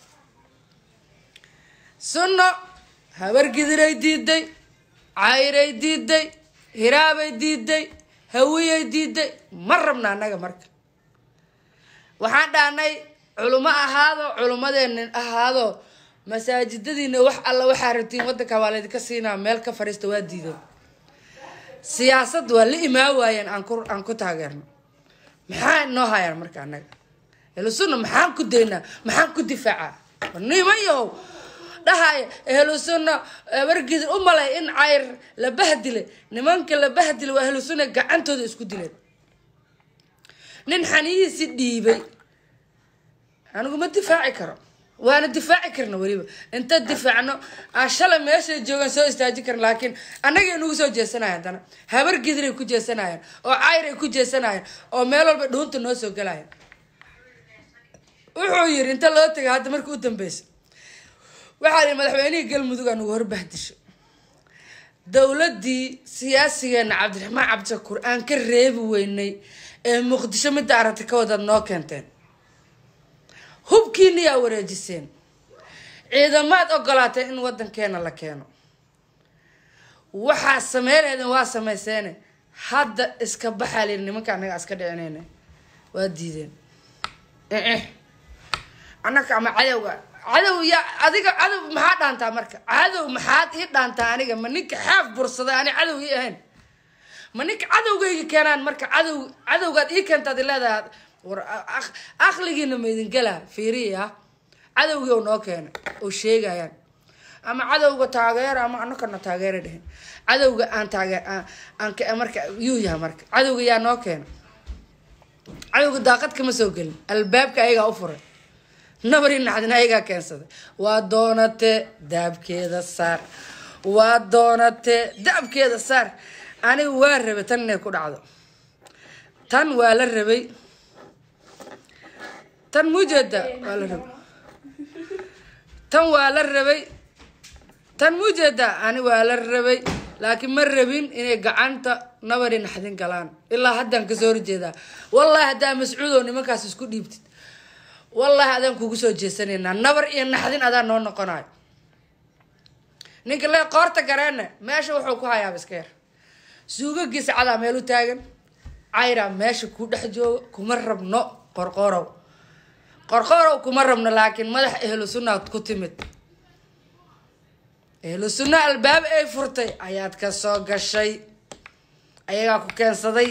sunno habargidiray diiday cayray diiday hiraabay diiday hawiyay diiday ma rabna annaga marka waxaan dhahnay culimo ahaado culimadeenna ahaado masaajidadiina wax alla waxaa rabtiin wadanka waa laydinka siinaa meel ka fariista waa diideen siyaasad waa la imaa waayeen aan ku aan ku taageerno maxaa noo hayaan marka annaga ehlusunna maxaan ku daynaa maxaan ku difaacaa niman yahow dhahaya ehlusunna wargidir u malay in cayr la bahdilay nimanka la bahdilay waa ehlusunna gacantooda isku dileen nin xaniyihiisi dhiibay anigu ma difaaci karo waana difaaci karna weliba inta difaacno aan shalay meeshay joogaan soo istaaji karna laakiin annagay nagu soo jeesanaya haddana habar gidiray ku jeesanayaan oo cayr ay ku jeesanayaan oo meel walba dhuunta noo soo galaya wuxuu yiri inta loo tagay hadda marka u dambeysa waxaa yii madaxweynihii galmudug aa nagu horbahdisho dowladii siyaasigeena cabdiraxmaan cabdishakuur aan ka reebi weynay ee muqdisho midda aragti ka wadaad noo keenteen hubkiina yaa wareejiseen ciidamaad ogolaateen in wadankeena la keeno waxaa sameyneydin waa samayseene hadda iska baxaa layiri nimanka annaga iska dhicinayna waa diideen annaka ama cadowga cadow yaa adiga cadow maxaa dhaantaa marka cadow maxaad ii dhaantaa aniga ma ninka xaaf bursaday ani cadow ii ahayn ma ninka cadowgayga keenaan marka cadow cadowgaad ii keentaad i leedahay war aqligiina ma idin gelaa fiiriya cadowgii oo noo keenay oo sheegayaan ama cadowga taageera ama anakana taageera dhehen cadowga aan taageer aan marka yuu yaha marka cadowga yaa noo keena cadowga daaqad kama soo gelin albaabka ayagaa u furay nabari naxdin ayagaa keensaday waa doonate daabkeeda saar waa doonate daabkeeda saar aniga waa rabay tan inay ku dhacdo tan waa la rabay tan mujeeda waa la rabay tan waa la rabay tan mujeeda ani waa la rabay laakiin ma rabin inay gacanta nabari naxdin galaan ilaa haddaan kasoo horjeedaa wallahi haddaa mascuudow nimankaas isku dhiibtid wallahi adaan kugu soo jeesanaynaa nabar iyo naxdin adaa noo noqonayo ninka le qoorta gareena meesha wuxuu ku hayaaba iska yar suugagiisa cadaa meel u taagan cayraa meesha ku dhex jooga kuma rabno qorqorow qorqorow kuma rabno laakiin madax ehlu sunnaad ku timid ehlu sunna albaab ay furtay ayaad ka soo gashay ayagaa ku keensaday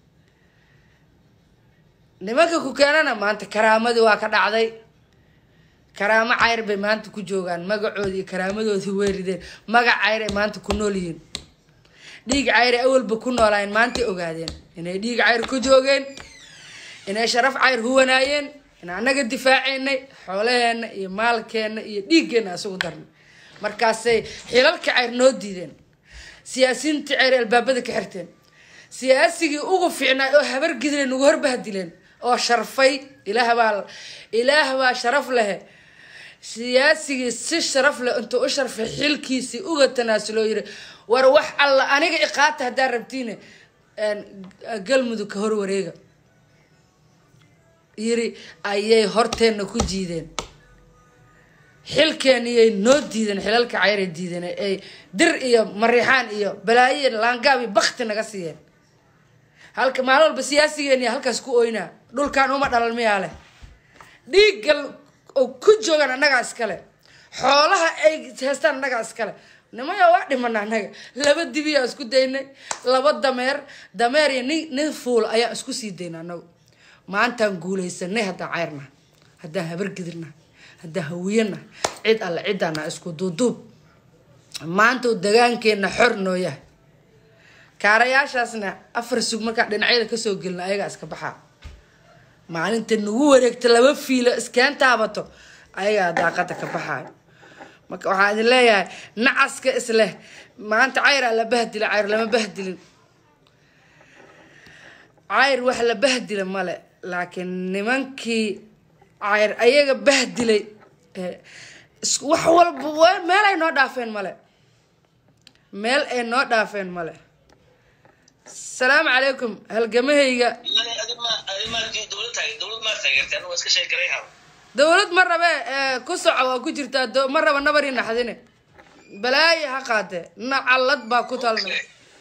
nimanka ku keenana maanta karaamadii waa ka dhacday karaamo cayr bay maanta ku joogaan magacoodii iyo karaamadoodii weerideen magac cayr ay maanta ku nool yihiin dhiig cayr awalba ku noolaayeen maantay ogaadeen inay dhiig cayr ku joogeen inay sharaf cayr huwanaayeen in annaga difaaceynay xoolaheena iyo maalkeena iyo dhiiggeenna isugu darnay markaasay xilalka cayr noo diideen siyaasiyiintii cayr albaabada ka xirteen siyaasigii ugu fiicnaay oo habar gidleen ugu horbahdileen oo sharfay ilaah baa ilaah baa sharaf lehe siyaasigii si sharaf leh intuu u sharfay xilkiisii uga tanaasuloo yiri war wax alla aniga iqaata haddaa rabtiine galmudug ka horwareega yiri ayay horteenna ku jiideen xilkeeniyay noo diideen xilalka cayray diideen ay dir iyo mariixaan iyo balaayo laangaab iyo bakti naga siiyeen halka maalin walba siyaasigeeniya halkaas ku oynaa dhulkan uma dhalal miyaa leh dhiiggal oo ku joogaan annagaa iskale xoolaha ay heestaan annagaa iskale nimaya waa dhimana annaga laba dibiyaa isku daynay laba dameer dameer iyo nin nin fuul ayaa isku sii dayna annagu maantaan guulaysanay haddaan cayrna haddaan habargidirna haddaan hawiyana cid alle cidaana isku duuduub maanta dagaankeenna xor noo yahay kaarayaashaasna afar sug markaa dhinacyada kasoo gelina ayagaa iska baxaa maalinta nagu wareegta laba fiilo iskeen taabato ayagaa daaqada ka baxaayo marka waxaan idin leeyahay nacaska isleh maanta cayraa la bahdila cayr lama bahdilin cayr wax la bahdila male laakiin nimankii cayr ayaga bahdilay wax walba meel ay noo dhaafeen male meel ay noo dhaafeen male asalaamu calaykum halgamahayga dowlad ma rabe ku soco waa ku jirtaa ma raba nabari naxdine balaayo ha qaate nacallad baa ku talnay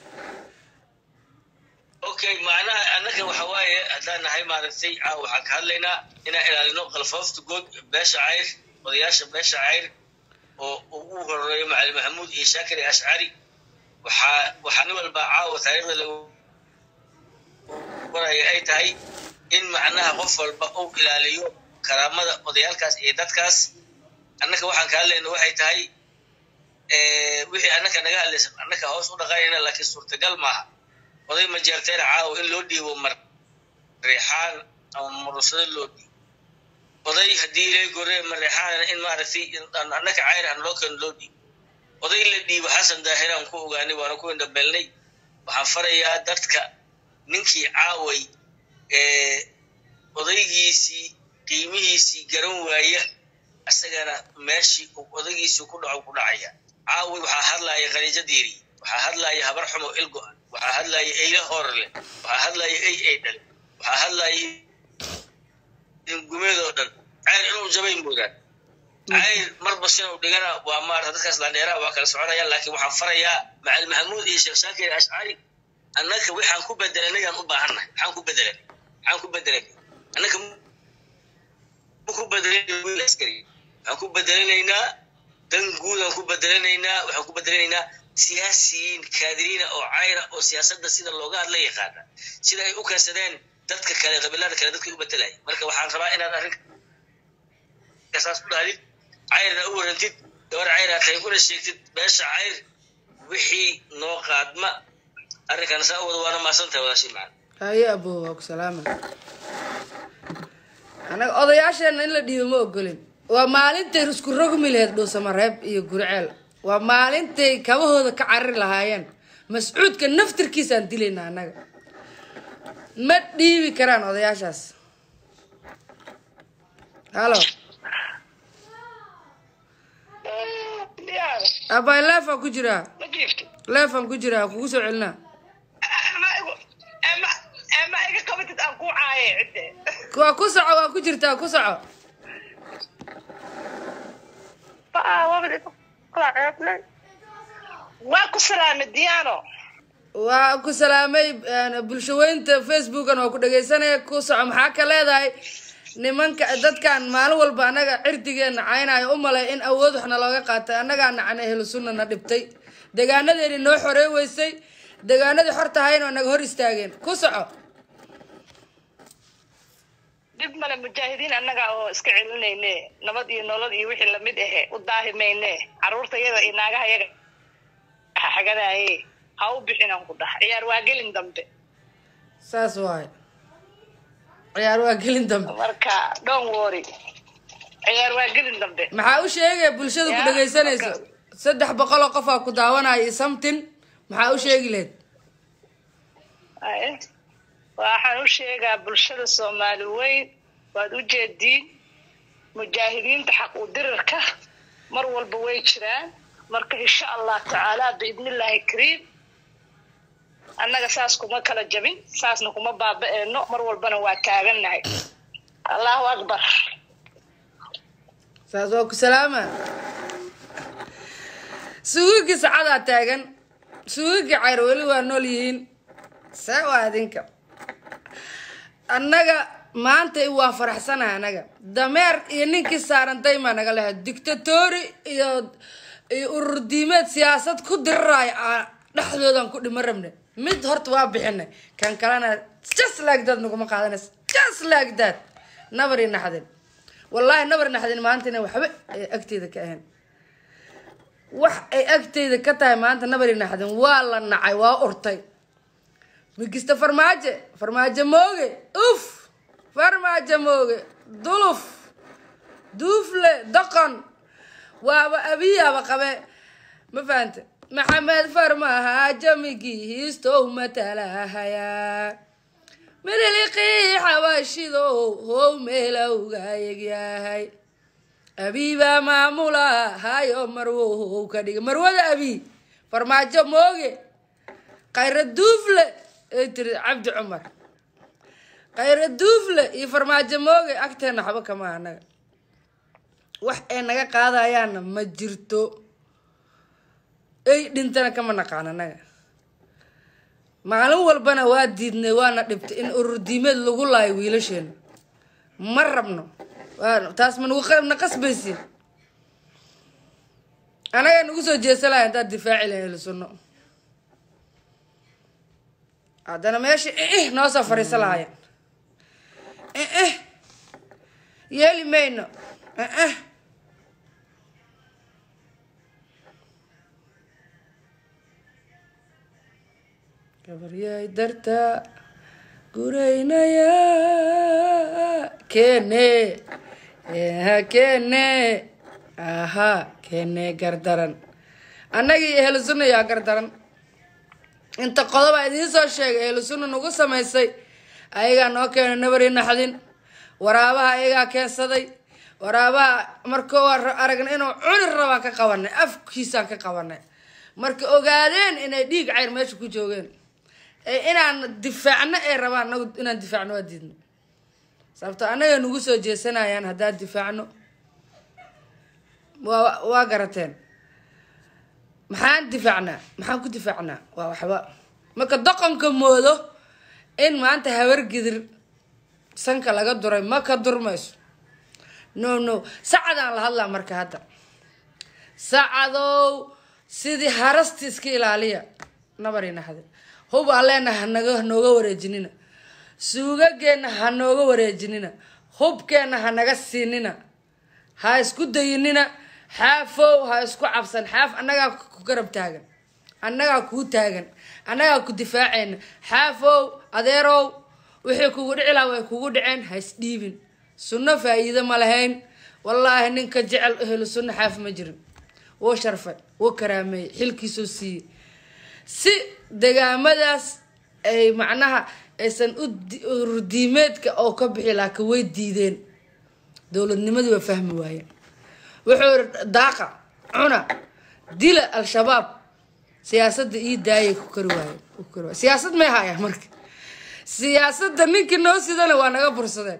okay macnaha annaga waxa waaye haddaan nahay maaragtay caaw waxaan ka hadlaynaa inaan ilaalino qalfoofta good beesha cayr odayaasha beesha cayr oo ugu horeeyo macalin maxamuud iyo shaakir iyo ashcari waxaa waxaa nin walba caawa taariikhda lagu waraya ay tahay in macnaha qof walba uu ilaaliyo karaamada odayaalkaas iyo dadkaas annaka waxaan ka hadlayna waxay tahay wixii annaka naga hadlaysa annaka hoos u dhaqanayna laakiin suurtagal maaha oday ma jeerteena caawa in loo dhiibo mar reexaan ama murusado loo dhiibo oday haddii ilay gore mareexaana in maaragtay annaka cayr aan loo keeno loo dhiibo oday la dhiibo xasan daahiraan ku ogaanay waana ku indhabeelnay waxaan farayaa dadka ninkii caaway odaygiisii qiimihiisii garan waaya isagana meeshii odaygiisii ku dhaco ku dhacaya caaway waxaa hadlaya khaniijo diiri waxaa hadlaya habar xumo ilgo-an waxaa hadlaya eyle horle waxaa hadlaya ey ey dhale waxaa hadlaya gumeedoo dhan cayr inuu jabay moodaan cayr marba sinuu dhigana waa maarata dadkaas landheeraha waa kala soconayaan laakiin waxaan farayaa macalin maxamuud iyo sheekh shaakir ashcari annaka waxaan ku bedelanay aan u baahannahay waxaan ku bedelanay waxaan ku bedelanay annaka ku bedelanay wiil askari waxaan ku bedelanaynaa dan guud aan ku bedelanaynaa waxaan ku bedelanaynaa siyaasiyiin kaadiriina oo cayra oo siyaasadda sida looga hadla yaqaana sida ay u keensadeen dadka kale qabiilada kale dadkay u bedelaya marka waxaan rabaa inaad arrinkasaas u dhahdid cayrna u warantid gabar cayraa tahay una sheegtid beesha cayr wixii noo qaadma arrinkan saa u wada waana maasan tahay wadaashii macana haye abo waa ku salaama anaga odayaasheena in la dhiibo ma ogolin waa maalintay isku rogmi laheyd dhuusamareeb iyo guriceel waa maalintay kabahooda ka cariri lahaayeen mascuudka naftirkiisaan dilayna annaga ma dhiibi karaan odayaashaas halo abay leefaan ku jiraa ma jiifti leefaan ku jiraa kugu soo celinaa ma igu ma ma iga qabatid aan ku caaye cidde waa ku soco waa ku jirtaa ku soco waa ku salaamay diyaano waa ku salaamay bulshaweynta facebookan waa ku dhegaysanaya ku soco maxaa ka leedahay nimanka dadkan maalin walba annaga cirdigeena caynayo u malay in awood waxna looga qaatay annagaa nacan ehlu sunna na dhibtay degaanadeeni noo xorey weysay degaanadii xor tahayna naga hor istaageen ku soco dhib male mujaahidiin annaga oo iska celinayne nabad iyo nolol iyo wixii lamid ahe u daahimayne caruurta yada iyo naagaha yaga xagadaaye ha u bixinan ku dhax ciyaar waa gelin dambe saas waaye ciyaar waa gelin dambe marka don't worry ciyaar waa gelin dambe maxaa u sheegaya bulshada ku Ya, dhegaysanayso marka- saddex boqol oo qofaa ku daawanaya iyo something maxaa u sheegi lahayd Aye. waxaan u sheegaa bulshada soomaali weyn waad u jeediin mujaahidiinta xaq u dirirka mar walba way jiraan marka insha allah tacaala biidnillaahi kariim annaga saas kuma kala jabin saasna kuma baaba-eeno mar walbana waa taagannahay allahu akbar saas waa ku salaama suugagii sacadaa taagan suugagii cayr weli waa nool yihiin see waa idinka annaga maanta waa faraxsanahay annaga dameer iyo ninkii saarantay maa naga lehay dictatori iyo iyo urur diimeed siyaasad ku dirirayo aa dhexdoodan ku dhima rabne mid horta waa bixinay kan kalena just like that naguma qaadanays just like that nabar iyo naxdin wallaahi nabar naxdin maanta ina waxba ay agteeda ka ahayn wax ay agteyda ka tahay maanta nabar iyo naxdin waa la nacay waa urtay migista farmaajo farmaajo mooge uf farmaajo mooge duluf duufle doqon waaba abiyaaba qabe ma fahante maxamed farmaajo migihiistow matalahayaa mililiqii xabaashidow how meelowga egyahay abiibaa maamula hayo marwow ka dhiga marwada abi farmaajo mooge khayra duufle ay tiri cabdi cumar khayra duufle iyo farmaajo mooge agteena waxba kama anaga wax ay naga qaadayaana ma jirto ay dhintana kama naqaan anaga maalin walbana waa diidnay waana dhibtay in urur diimeed lagu laayo wiilasheena ma rabno waa taas ma nagu na qasbaysiin anagaa nagu soo jeesalaya haddaad difaaci lahayn ahlu sunno haddana meesha ih noo soo fariiso lahaayeen ih yeeli mayno ih gabaryahay darta guraynaya kene ha kene aha kene gardaran annagii ehlu sunna yaa gardaran inta qodoba idiin soo sheegay ehlu sunna nagu samaysay ayagaa noo keenay nabari naxdin waraabaha ayagaa keensaday waraabaha marka waa aragna inuu cuni rabaa ka qabanay afkiisaan ka qabanay marka ogaadeen inay dhiig cayr meesha ku joogeen ee inaan difaacno ay rabaan nagu inaan difaacno waa diidno sababto annaga nagu soo jeesanayaan haddaan difaacno waa waa garateen maxaan difaacnaa maxaan ku difaacnaa waa waxba marka doqonka moodo in maanta habar gidir sanka laga duray ma ka durmayso no no sacadaan la hadlaa marka hadda sacadow sidii harasti iska ilaaliya nabari naxde hub alleena hanaga hanooga wareejinina suugageenna ha nooga wareejinina hubkeenna hanaga siinina ha isku dayinina xaafow ha isku cabsan xaaf annagaa ku garab taagan annagaa kuu taagan annagaa ku difaacayna xaafow adeerow wixii kugu dhici laha way kugu dhaceen ha isdhiibin sunno faa-iido ma lahayn wallaahi ninka jecel helo sunno xaaf ma jirin wuu sharfay wuu karaameeyey xilkiisuu siiyey si degaamadaas ay macnaha aysan ururdiimeedka oo ka bixi laakiin way diideen dowladnimadii waa fahmi waayeen wuxuu yiri daaqa cuna dila al-shabaab siyaasadda ii daayay ku kari waaye ku kari waaye siyaasad may haya marka siyaasadda ninkii noo sidana waa naga bursadeen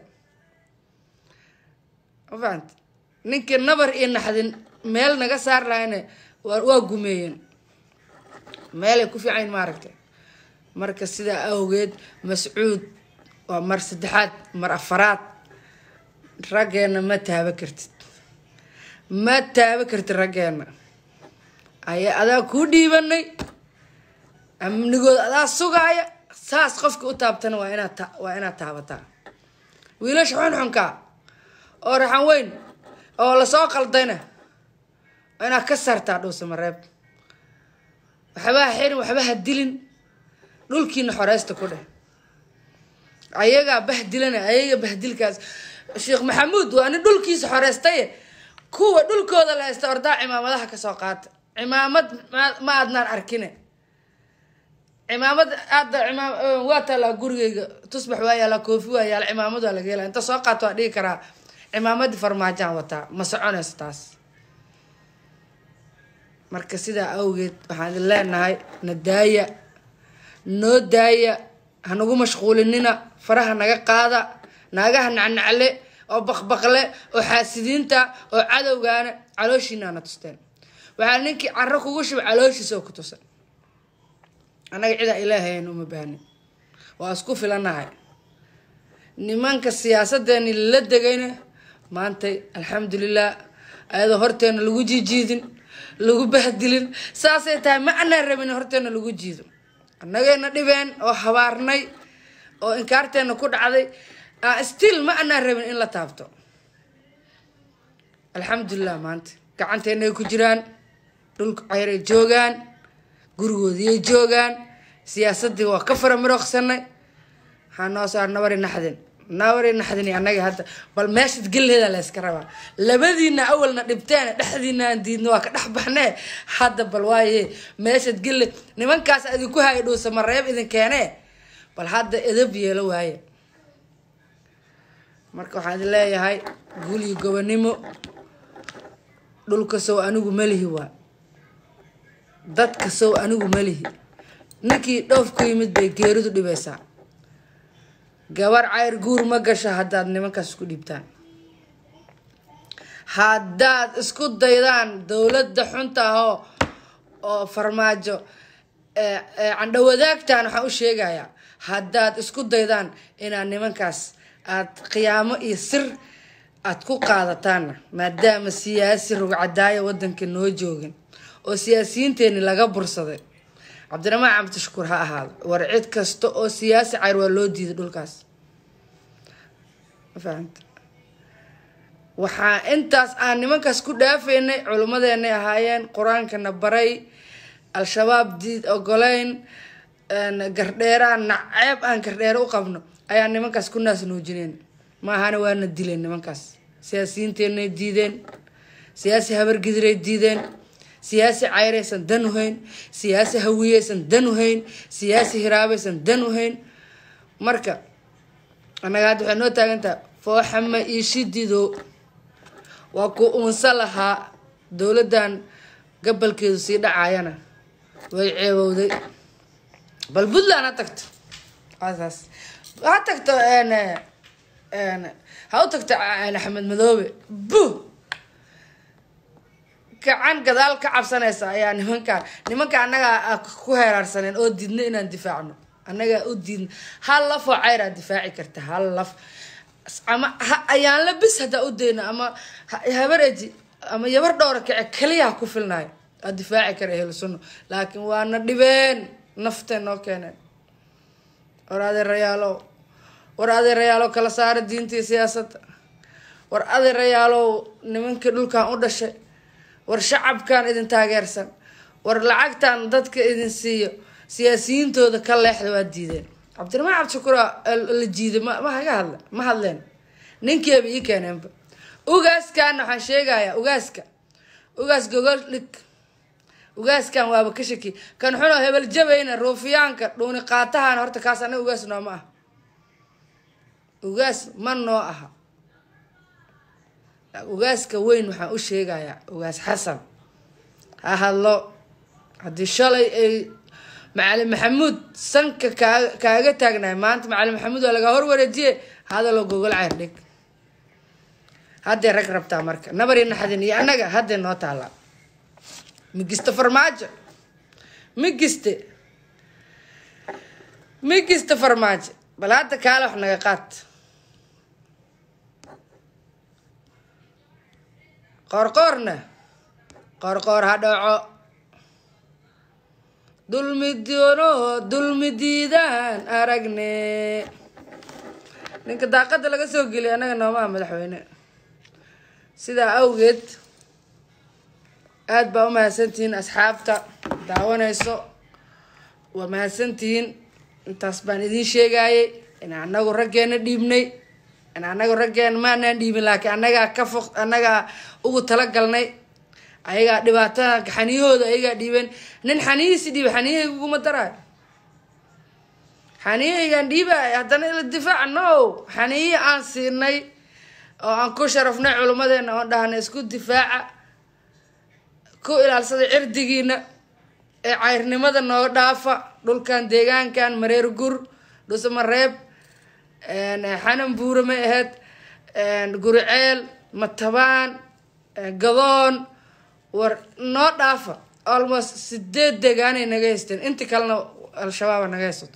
ma fahamti ninkii nabar iyo naxdin meel naga saar lahayna waa waa gumeeyeen meelay ku fiicayn maaragtay marka sidaa awgeed mascuud waa mar saddexaad mar afaraad raggeena ma taaba kartid ma taaba kartid raggeena ayaa adaa kuu dhiibanay amnigood adaa sugaaya saas qofka u taabtana waa inaad ta waa inaad taabataa wiilasha xunxunka oo raxan weyn oo lasoo qaldayna waa inaad ka saartaa dhuusa mareeb waxbaha xirin waxbaha dilin dhulkiina xoreysta ku dheh ayagaa bahdilana ayaga bahdilkaas sheekh maxamuud waa nin dhulkiisa xoreystaye kuwa dhulkooda la haysta ordaa cimaamadaha kasoo qaata cimaamad ma aadnaan arkine cimaamad aada imaam waa taalaa gurigeyga tusbax waa yaala koofi waa yaala cimaamad waa laga hela inta soo qaato waa dhigi karaa cimaamadii farmaajaan wataa ma soconayso taas marka sidaa awgeed waxaan idin leenahay na daaya noo daaya hanagu mashquulinina faraha naga qaada naagaha nacnacle oo baqbaqle oo xaasidiinta oo cadowgaana calooshiinaana tusteen waxaa ninkii caro kugu shuba calooshiisa oo ku tusan annaga cidaa ilaahayn uma baahnin waa isku filanahay nimanka siyaasadeeni la degayna maantay alxamdulilah ayadoo horteena lagu jiijiidin lagu bahdilin saasay tahay ma anaan rabin horteena lagu jiido annagayna dhibeen oo habaarnay oo inkaarteena ku dhacday still ma anaan rabin in la taabto alxamdulilah maanta gacanteena ay ku jiraan dhulka ceyray joogaan gurigoodiyay joogaan siyaasadii waa ka fara mirooqsanay waxaa noo saar nabari naxdin nabari naxdin annaga hadda bal meeshad geleeda la yska rabaa labadiina awalna dhibteen dhexdiina aan diidno waa ka dhex baxnee hadda bal waaye meeshad gele nimankaas idinku haya dhuusa mareeb idin keenee bal hadda edab yeelo waaye marka waxaan idin leeyahay guliyo gobonimo dhulka sow anigu malihi waa dadka sow anigu malihi ninkii dhoof ku yimid bay geeridu dhibaysaa gabar cayr guur ma gasho haddaad nimankaas isku dhiibtaan haddaad isku daydaan dowladda xunta ahoo oo farmaajo candhawadaagtaan waxaan u sheegayaa haddaad isku daydaan inaad nimankaas aad qiyaamo iyo sir aad ku qaadataanna maadaama siyaasi rugcadaaya wadanka noo joogin oo siyaasiyiinteeni laga bursaday cabdiraxmaan cabdishakuur ha ahaado war cid kasta oo siyaasi cayr waa loo diiday dhulkaas ma fahamta waxaa intaas aan nimankaas ku dhaafaynay culimmadeenay ahaayeen qur-aankana baray al-shabaab diid ogoleyn gardheeraan naceeb aan gardheere u qabno ayaa nimankaas ku naas nuujineen maahana waana dileen nimankaas siyaasiyiinteenay diideen siyaasi habargidiray diideen siyaasi cayraysan dan uhayn siyaasi hawiyeysan dan uhayn siyaasi hiraabaysan dan uhayn marka annaga hadda waxay noo taagantaha fooxama iishidido waa ku uunsa lahaa dowladdan gabalkeedu sii dhacayana way ceebowday bal puntland ha tagto saas ha tagto ha u tagto axmed madoobe bu gacan gadaal ka cabsanaysa ayaa nimankaan nimanka annagaa ku heeraarsaneen oo diidna inaan difaacno annagaa u diidna hal lafoo cayraa difaaci karta hal laf ama ayaan la bis haddaa u dayno ama habar eji ama yabar dhowra kace kaliyaha ku filnayo aa difaaci kara ehlu sunno laakiin waana dhibeen naftee noo keeneen war adeerayaalow war adeerayaalow kala saara diinta iyo siyaasadda war adeerayaalow nimankii dhulkan u dhashay war shacabkan idin taageersan war lacagtan dadka idin siiyo siyaasiyiintooda ka leexda waa diideen cabdiraxmaan cabdishakuur la jiiday ma ma haga hadla ma hadleen ninkeeba ii keeneenba ugaaskan waxaan sheegayaa ugaaska ugaas gogol dhig ugaaskan waaba ka shaki kan xuno hebel jabayna ruufiyaanka dhuuni qaatahan horta kaas anaga ugaas noo ma aha ugaas ma noo aha ugaaska weyn waxaan u sheegayaa ugaas xasan ha hadlo haddii shalay ay macalin maxamuud sanka kaa kaaga taagnahay maanta macalin maxamuud waa lagaa horwareejiye hadalo gogol ceyr dhig haddee rag rabtaa marka nabari naxdin iyo annaga haddee noo taallaa migiste farmaajo migiste migiste farmaajo bal hadda kaale wax naga qaad qoorqoorna qoorqoor ha dhaco dulmi doono dulmi diidaan aragne ninka daaqada laga soo geliyay annaga noomaa madaxweyne sidaa awgeed aada baa u mahadsantihiin asxaabta daawanayso waa mahadsantihiin intaas baan idiin sheegayay in anagu raggeena dhiibnay in anagu raggeena maanaan dhiibin laakiin annagaa ka fo annagaa ugu talagalnay ayagaa dhibaatada xaniyahooda ayagaa dhiibeen nin xaniyihiisi dhiiba xaniyahayga uguma daraayo xaniyahaygaan dhiibay haddana ila difaaca no xaniyihii aan siinay oo aan ku sharafnay culimmadeena oon dhahnay isku difaaca ku ilaalsada cirdigiina ee cayrnimada noo dhaafa dhulkan deegaankan mareer gur dhusamareeb xanan buure may ahayd guriceel matabaan gadoon war noo dhaafa almost sideed deegaanay naga haysteen inti kalena al-shabaaba naga haysato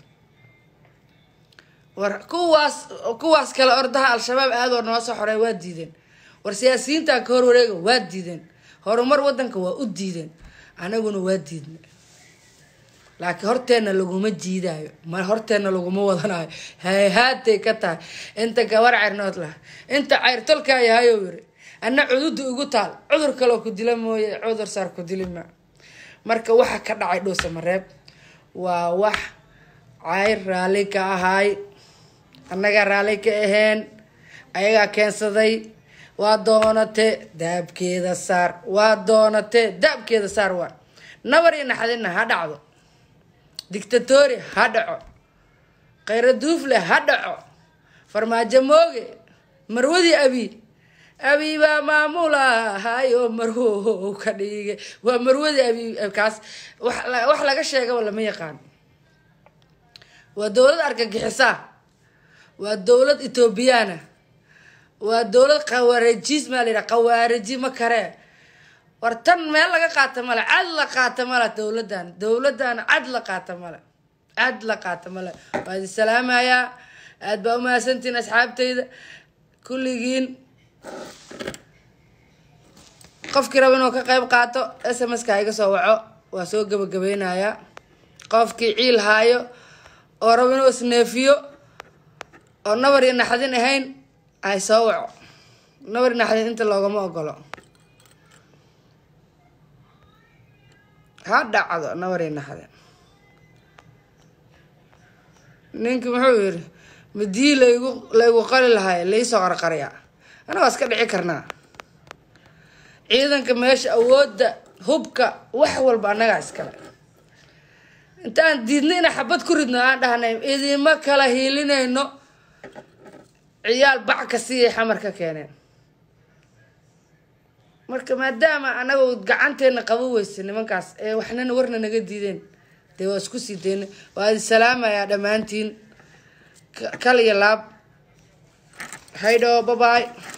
war kuwaas kuwaas kale ordaha al-shabaab aadoo noo soo xoreey waa diideen war siyaasiyiintan ka hor wareega waa diideen horumar wadanka waa u diideen anaguna waa diidna laakiin horteenna laguma jiidaayo ma horteenna laguma wadanayo hayhaatay ka tahay inta gabar cayrnood laha inta cayr tolkaa yahayo yiri ana cududa igu taal cudur kaloo ku dila mooye cudur saar ku dili ma marka waxa ka dhacay dhuusa mareeb waa wax cayr raalli ka ahaay annagaa raalli ka aheen ayagaa keensaday waa doonate daabkeeda saar waa doonate daabkeeda saar waa nabar iyo naxdinna ha dhacdo dictatori ha dhaco khayra duufle ha dhaco farmaajo mooge marwadii abi abi baa maamula hayo marwo ka dhige waa marwadii abi kaas wax laga sheegaba lama yaqaan waa dowlad argagixisaa waa dowlad ethoobiyaana waa dowlad khawaarijiis maa la yidhaha khawaariji ma karee war tan meel laga qaata male cad la qaata male dowladan dowladan cad la qaata male cad la qaata male waa idin salaamayaa aada baa umahadsantihiin asxaabtayda kulligiin qofkii raba inuu ka qayb qaato s m ska iga soo waco waa soo gabagabeynayaa qofkii ciil haayo oo raba inuu isneefiyo oo nabar iyo naxdin ahayn ay soo waco nabar iyo naxdin inta loogama ogolo ha dhacdo nabar iyo naxdin ninkii muxuu yiri madii laygu laygu qali lahay laisoo qarqarya ana waa iska dhici karnaa ciidanka meesha awoodda hubka wax walba annagaa iskale intaan diidna inaan xabad ku ridno aan dhahnay idima kala hiilinayno ciyaal bac ka siiyay xamar ka keeneen marka maadaama anaga gacanteena qabo weysa nimankaas ee waxnana warna naga diideen dee waa isku sii deyna waa idin salaamayaa dhammaantiin kal iyo laab haydho babaay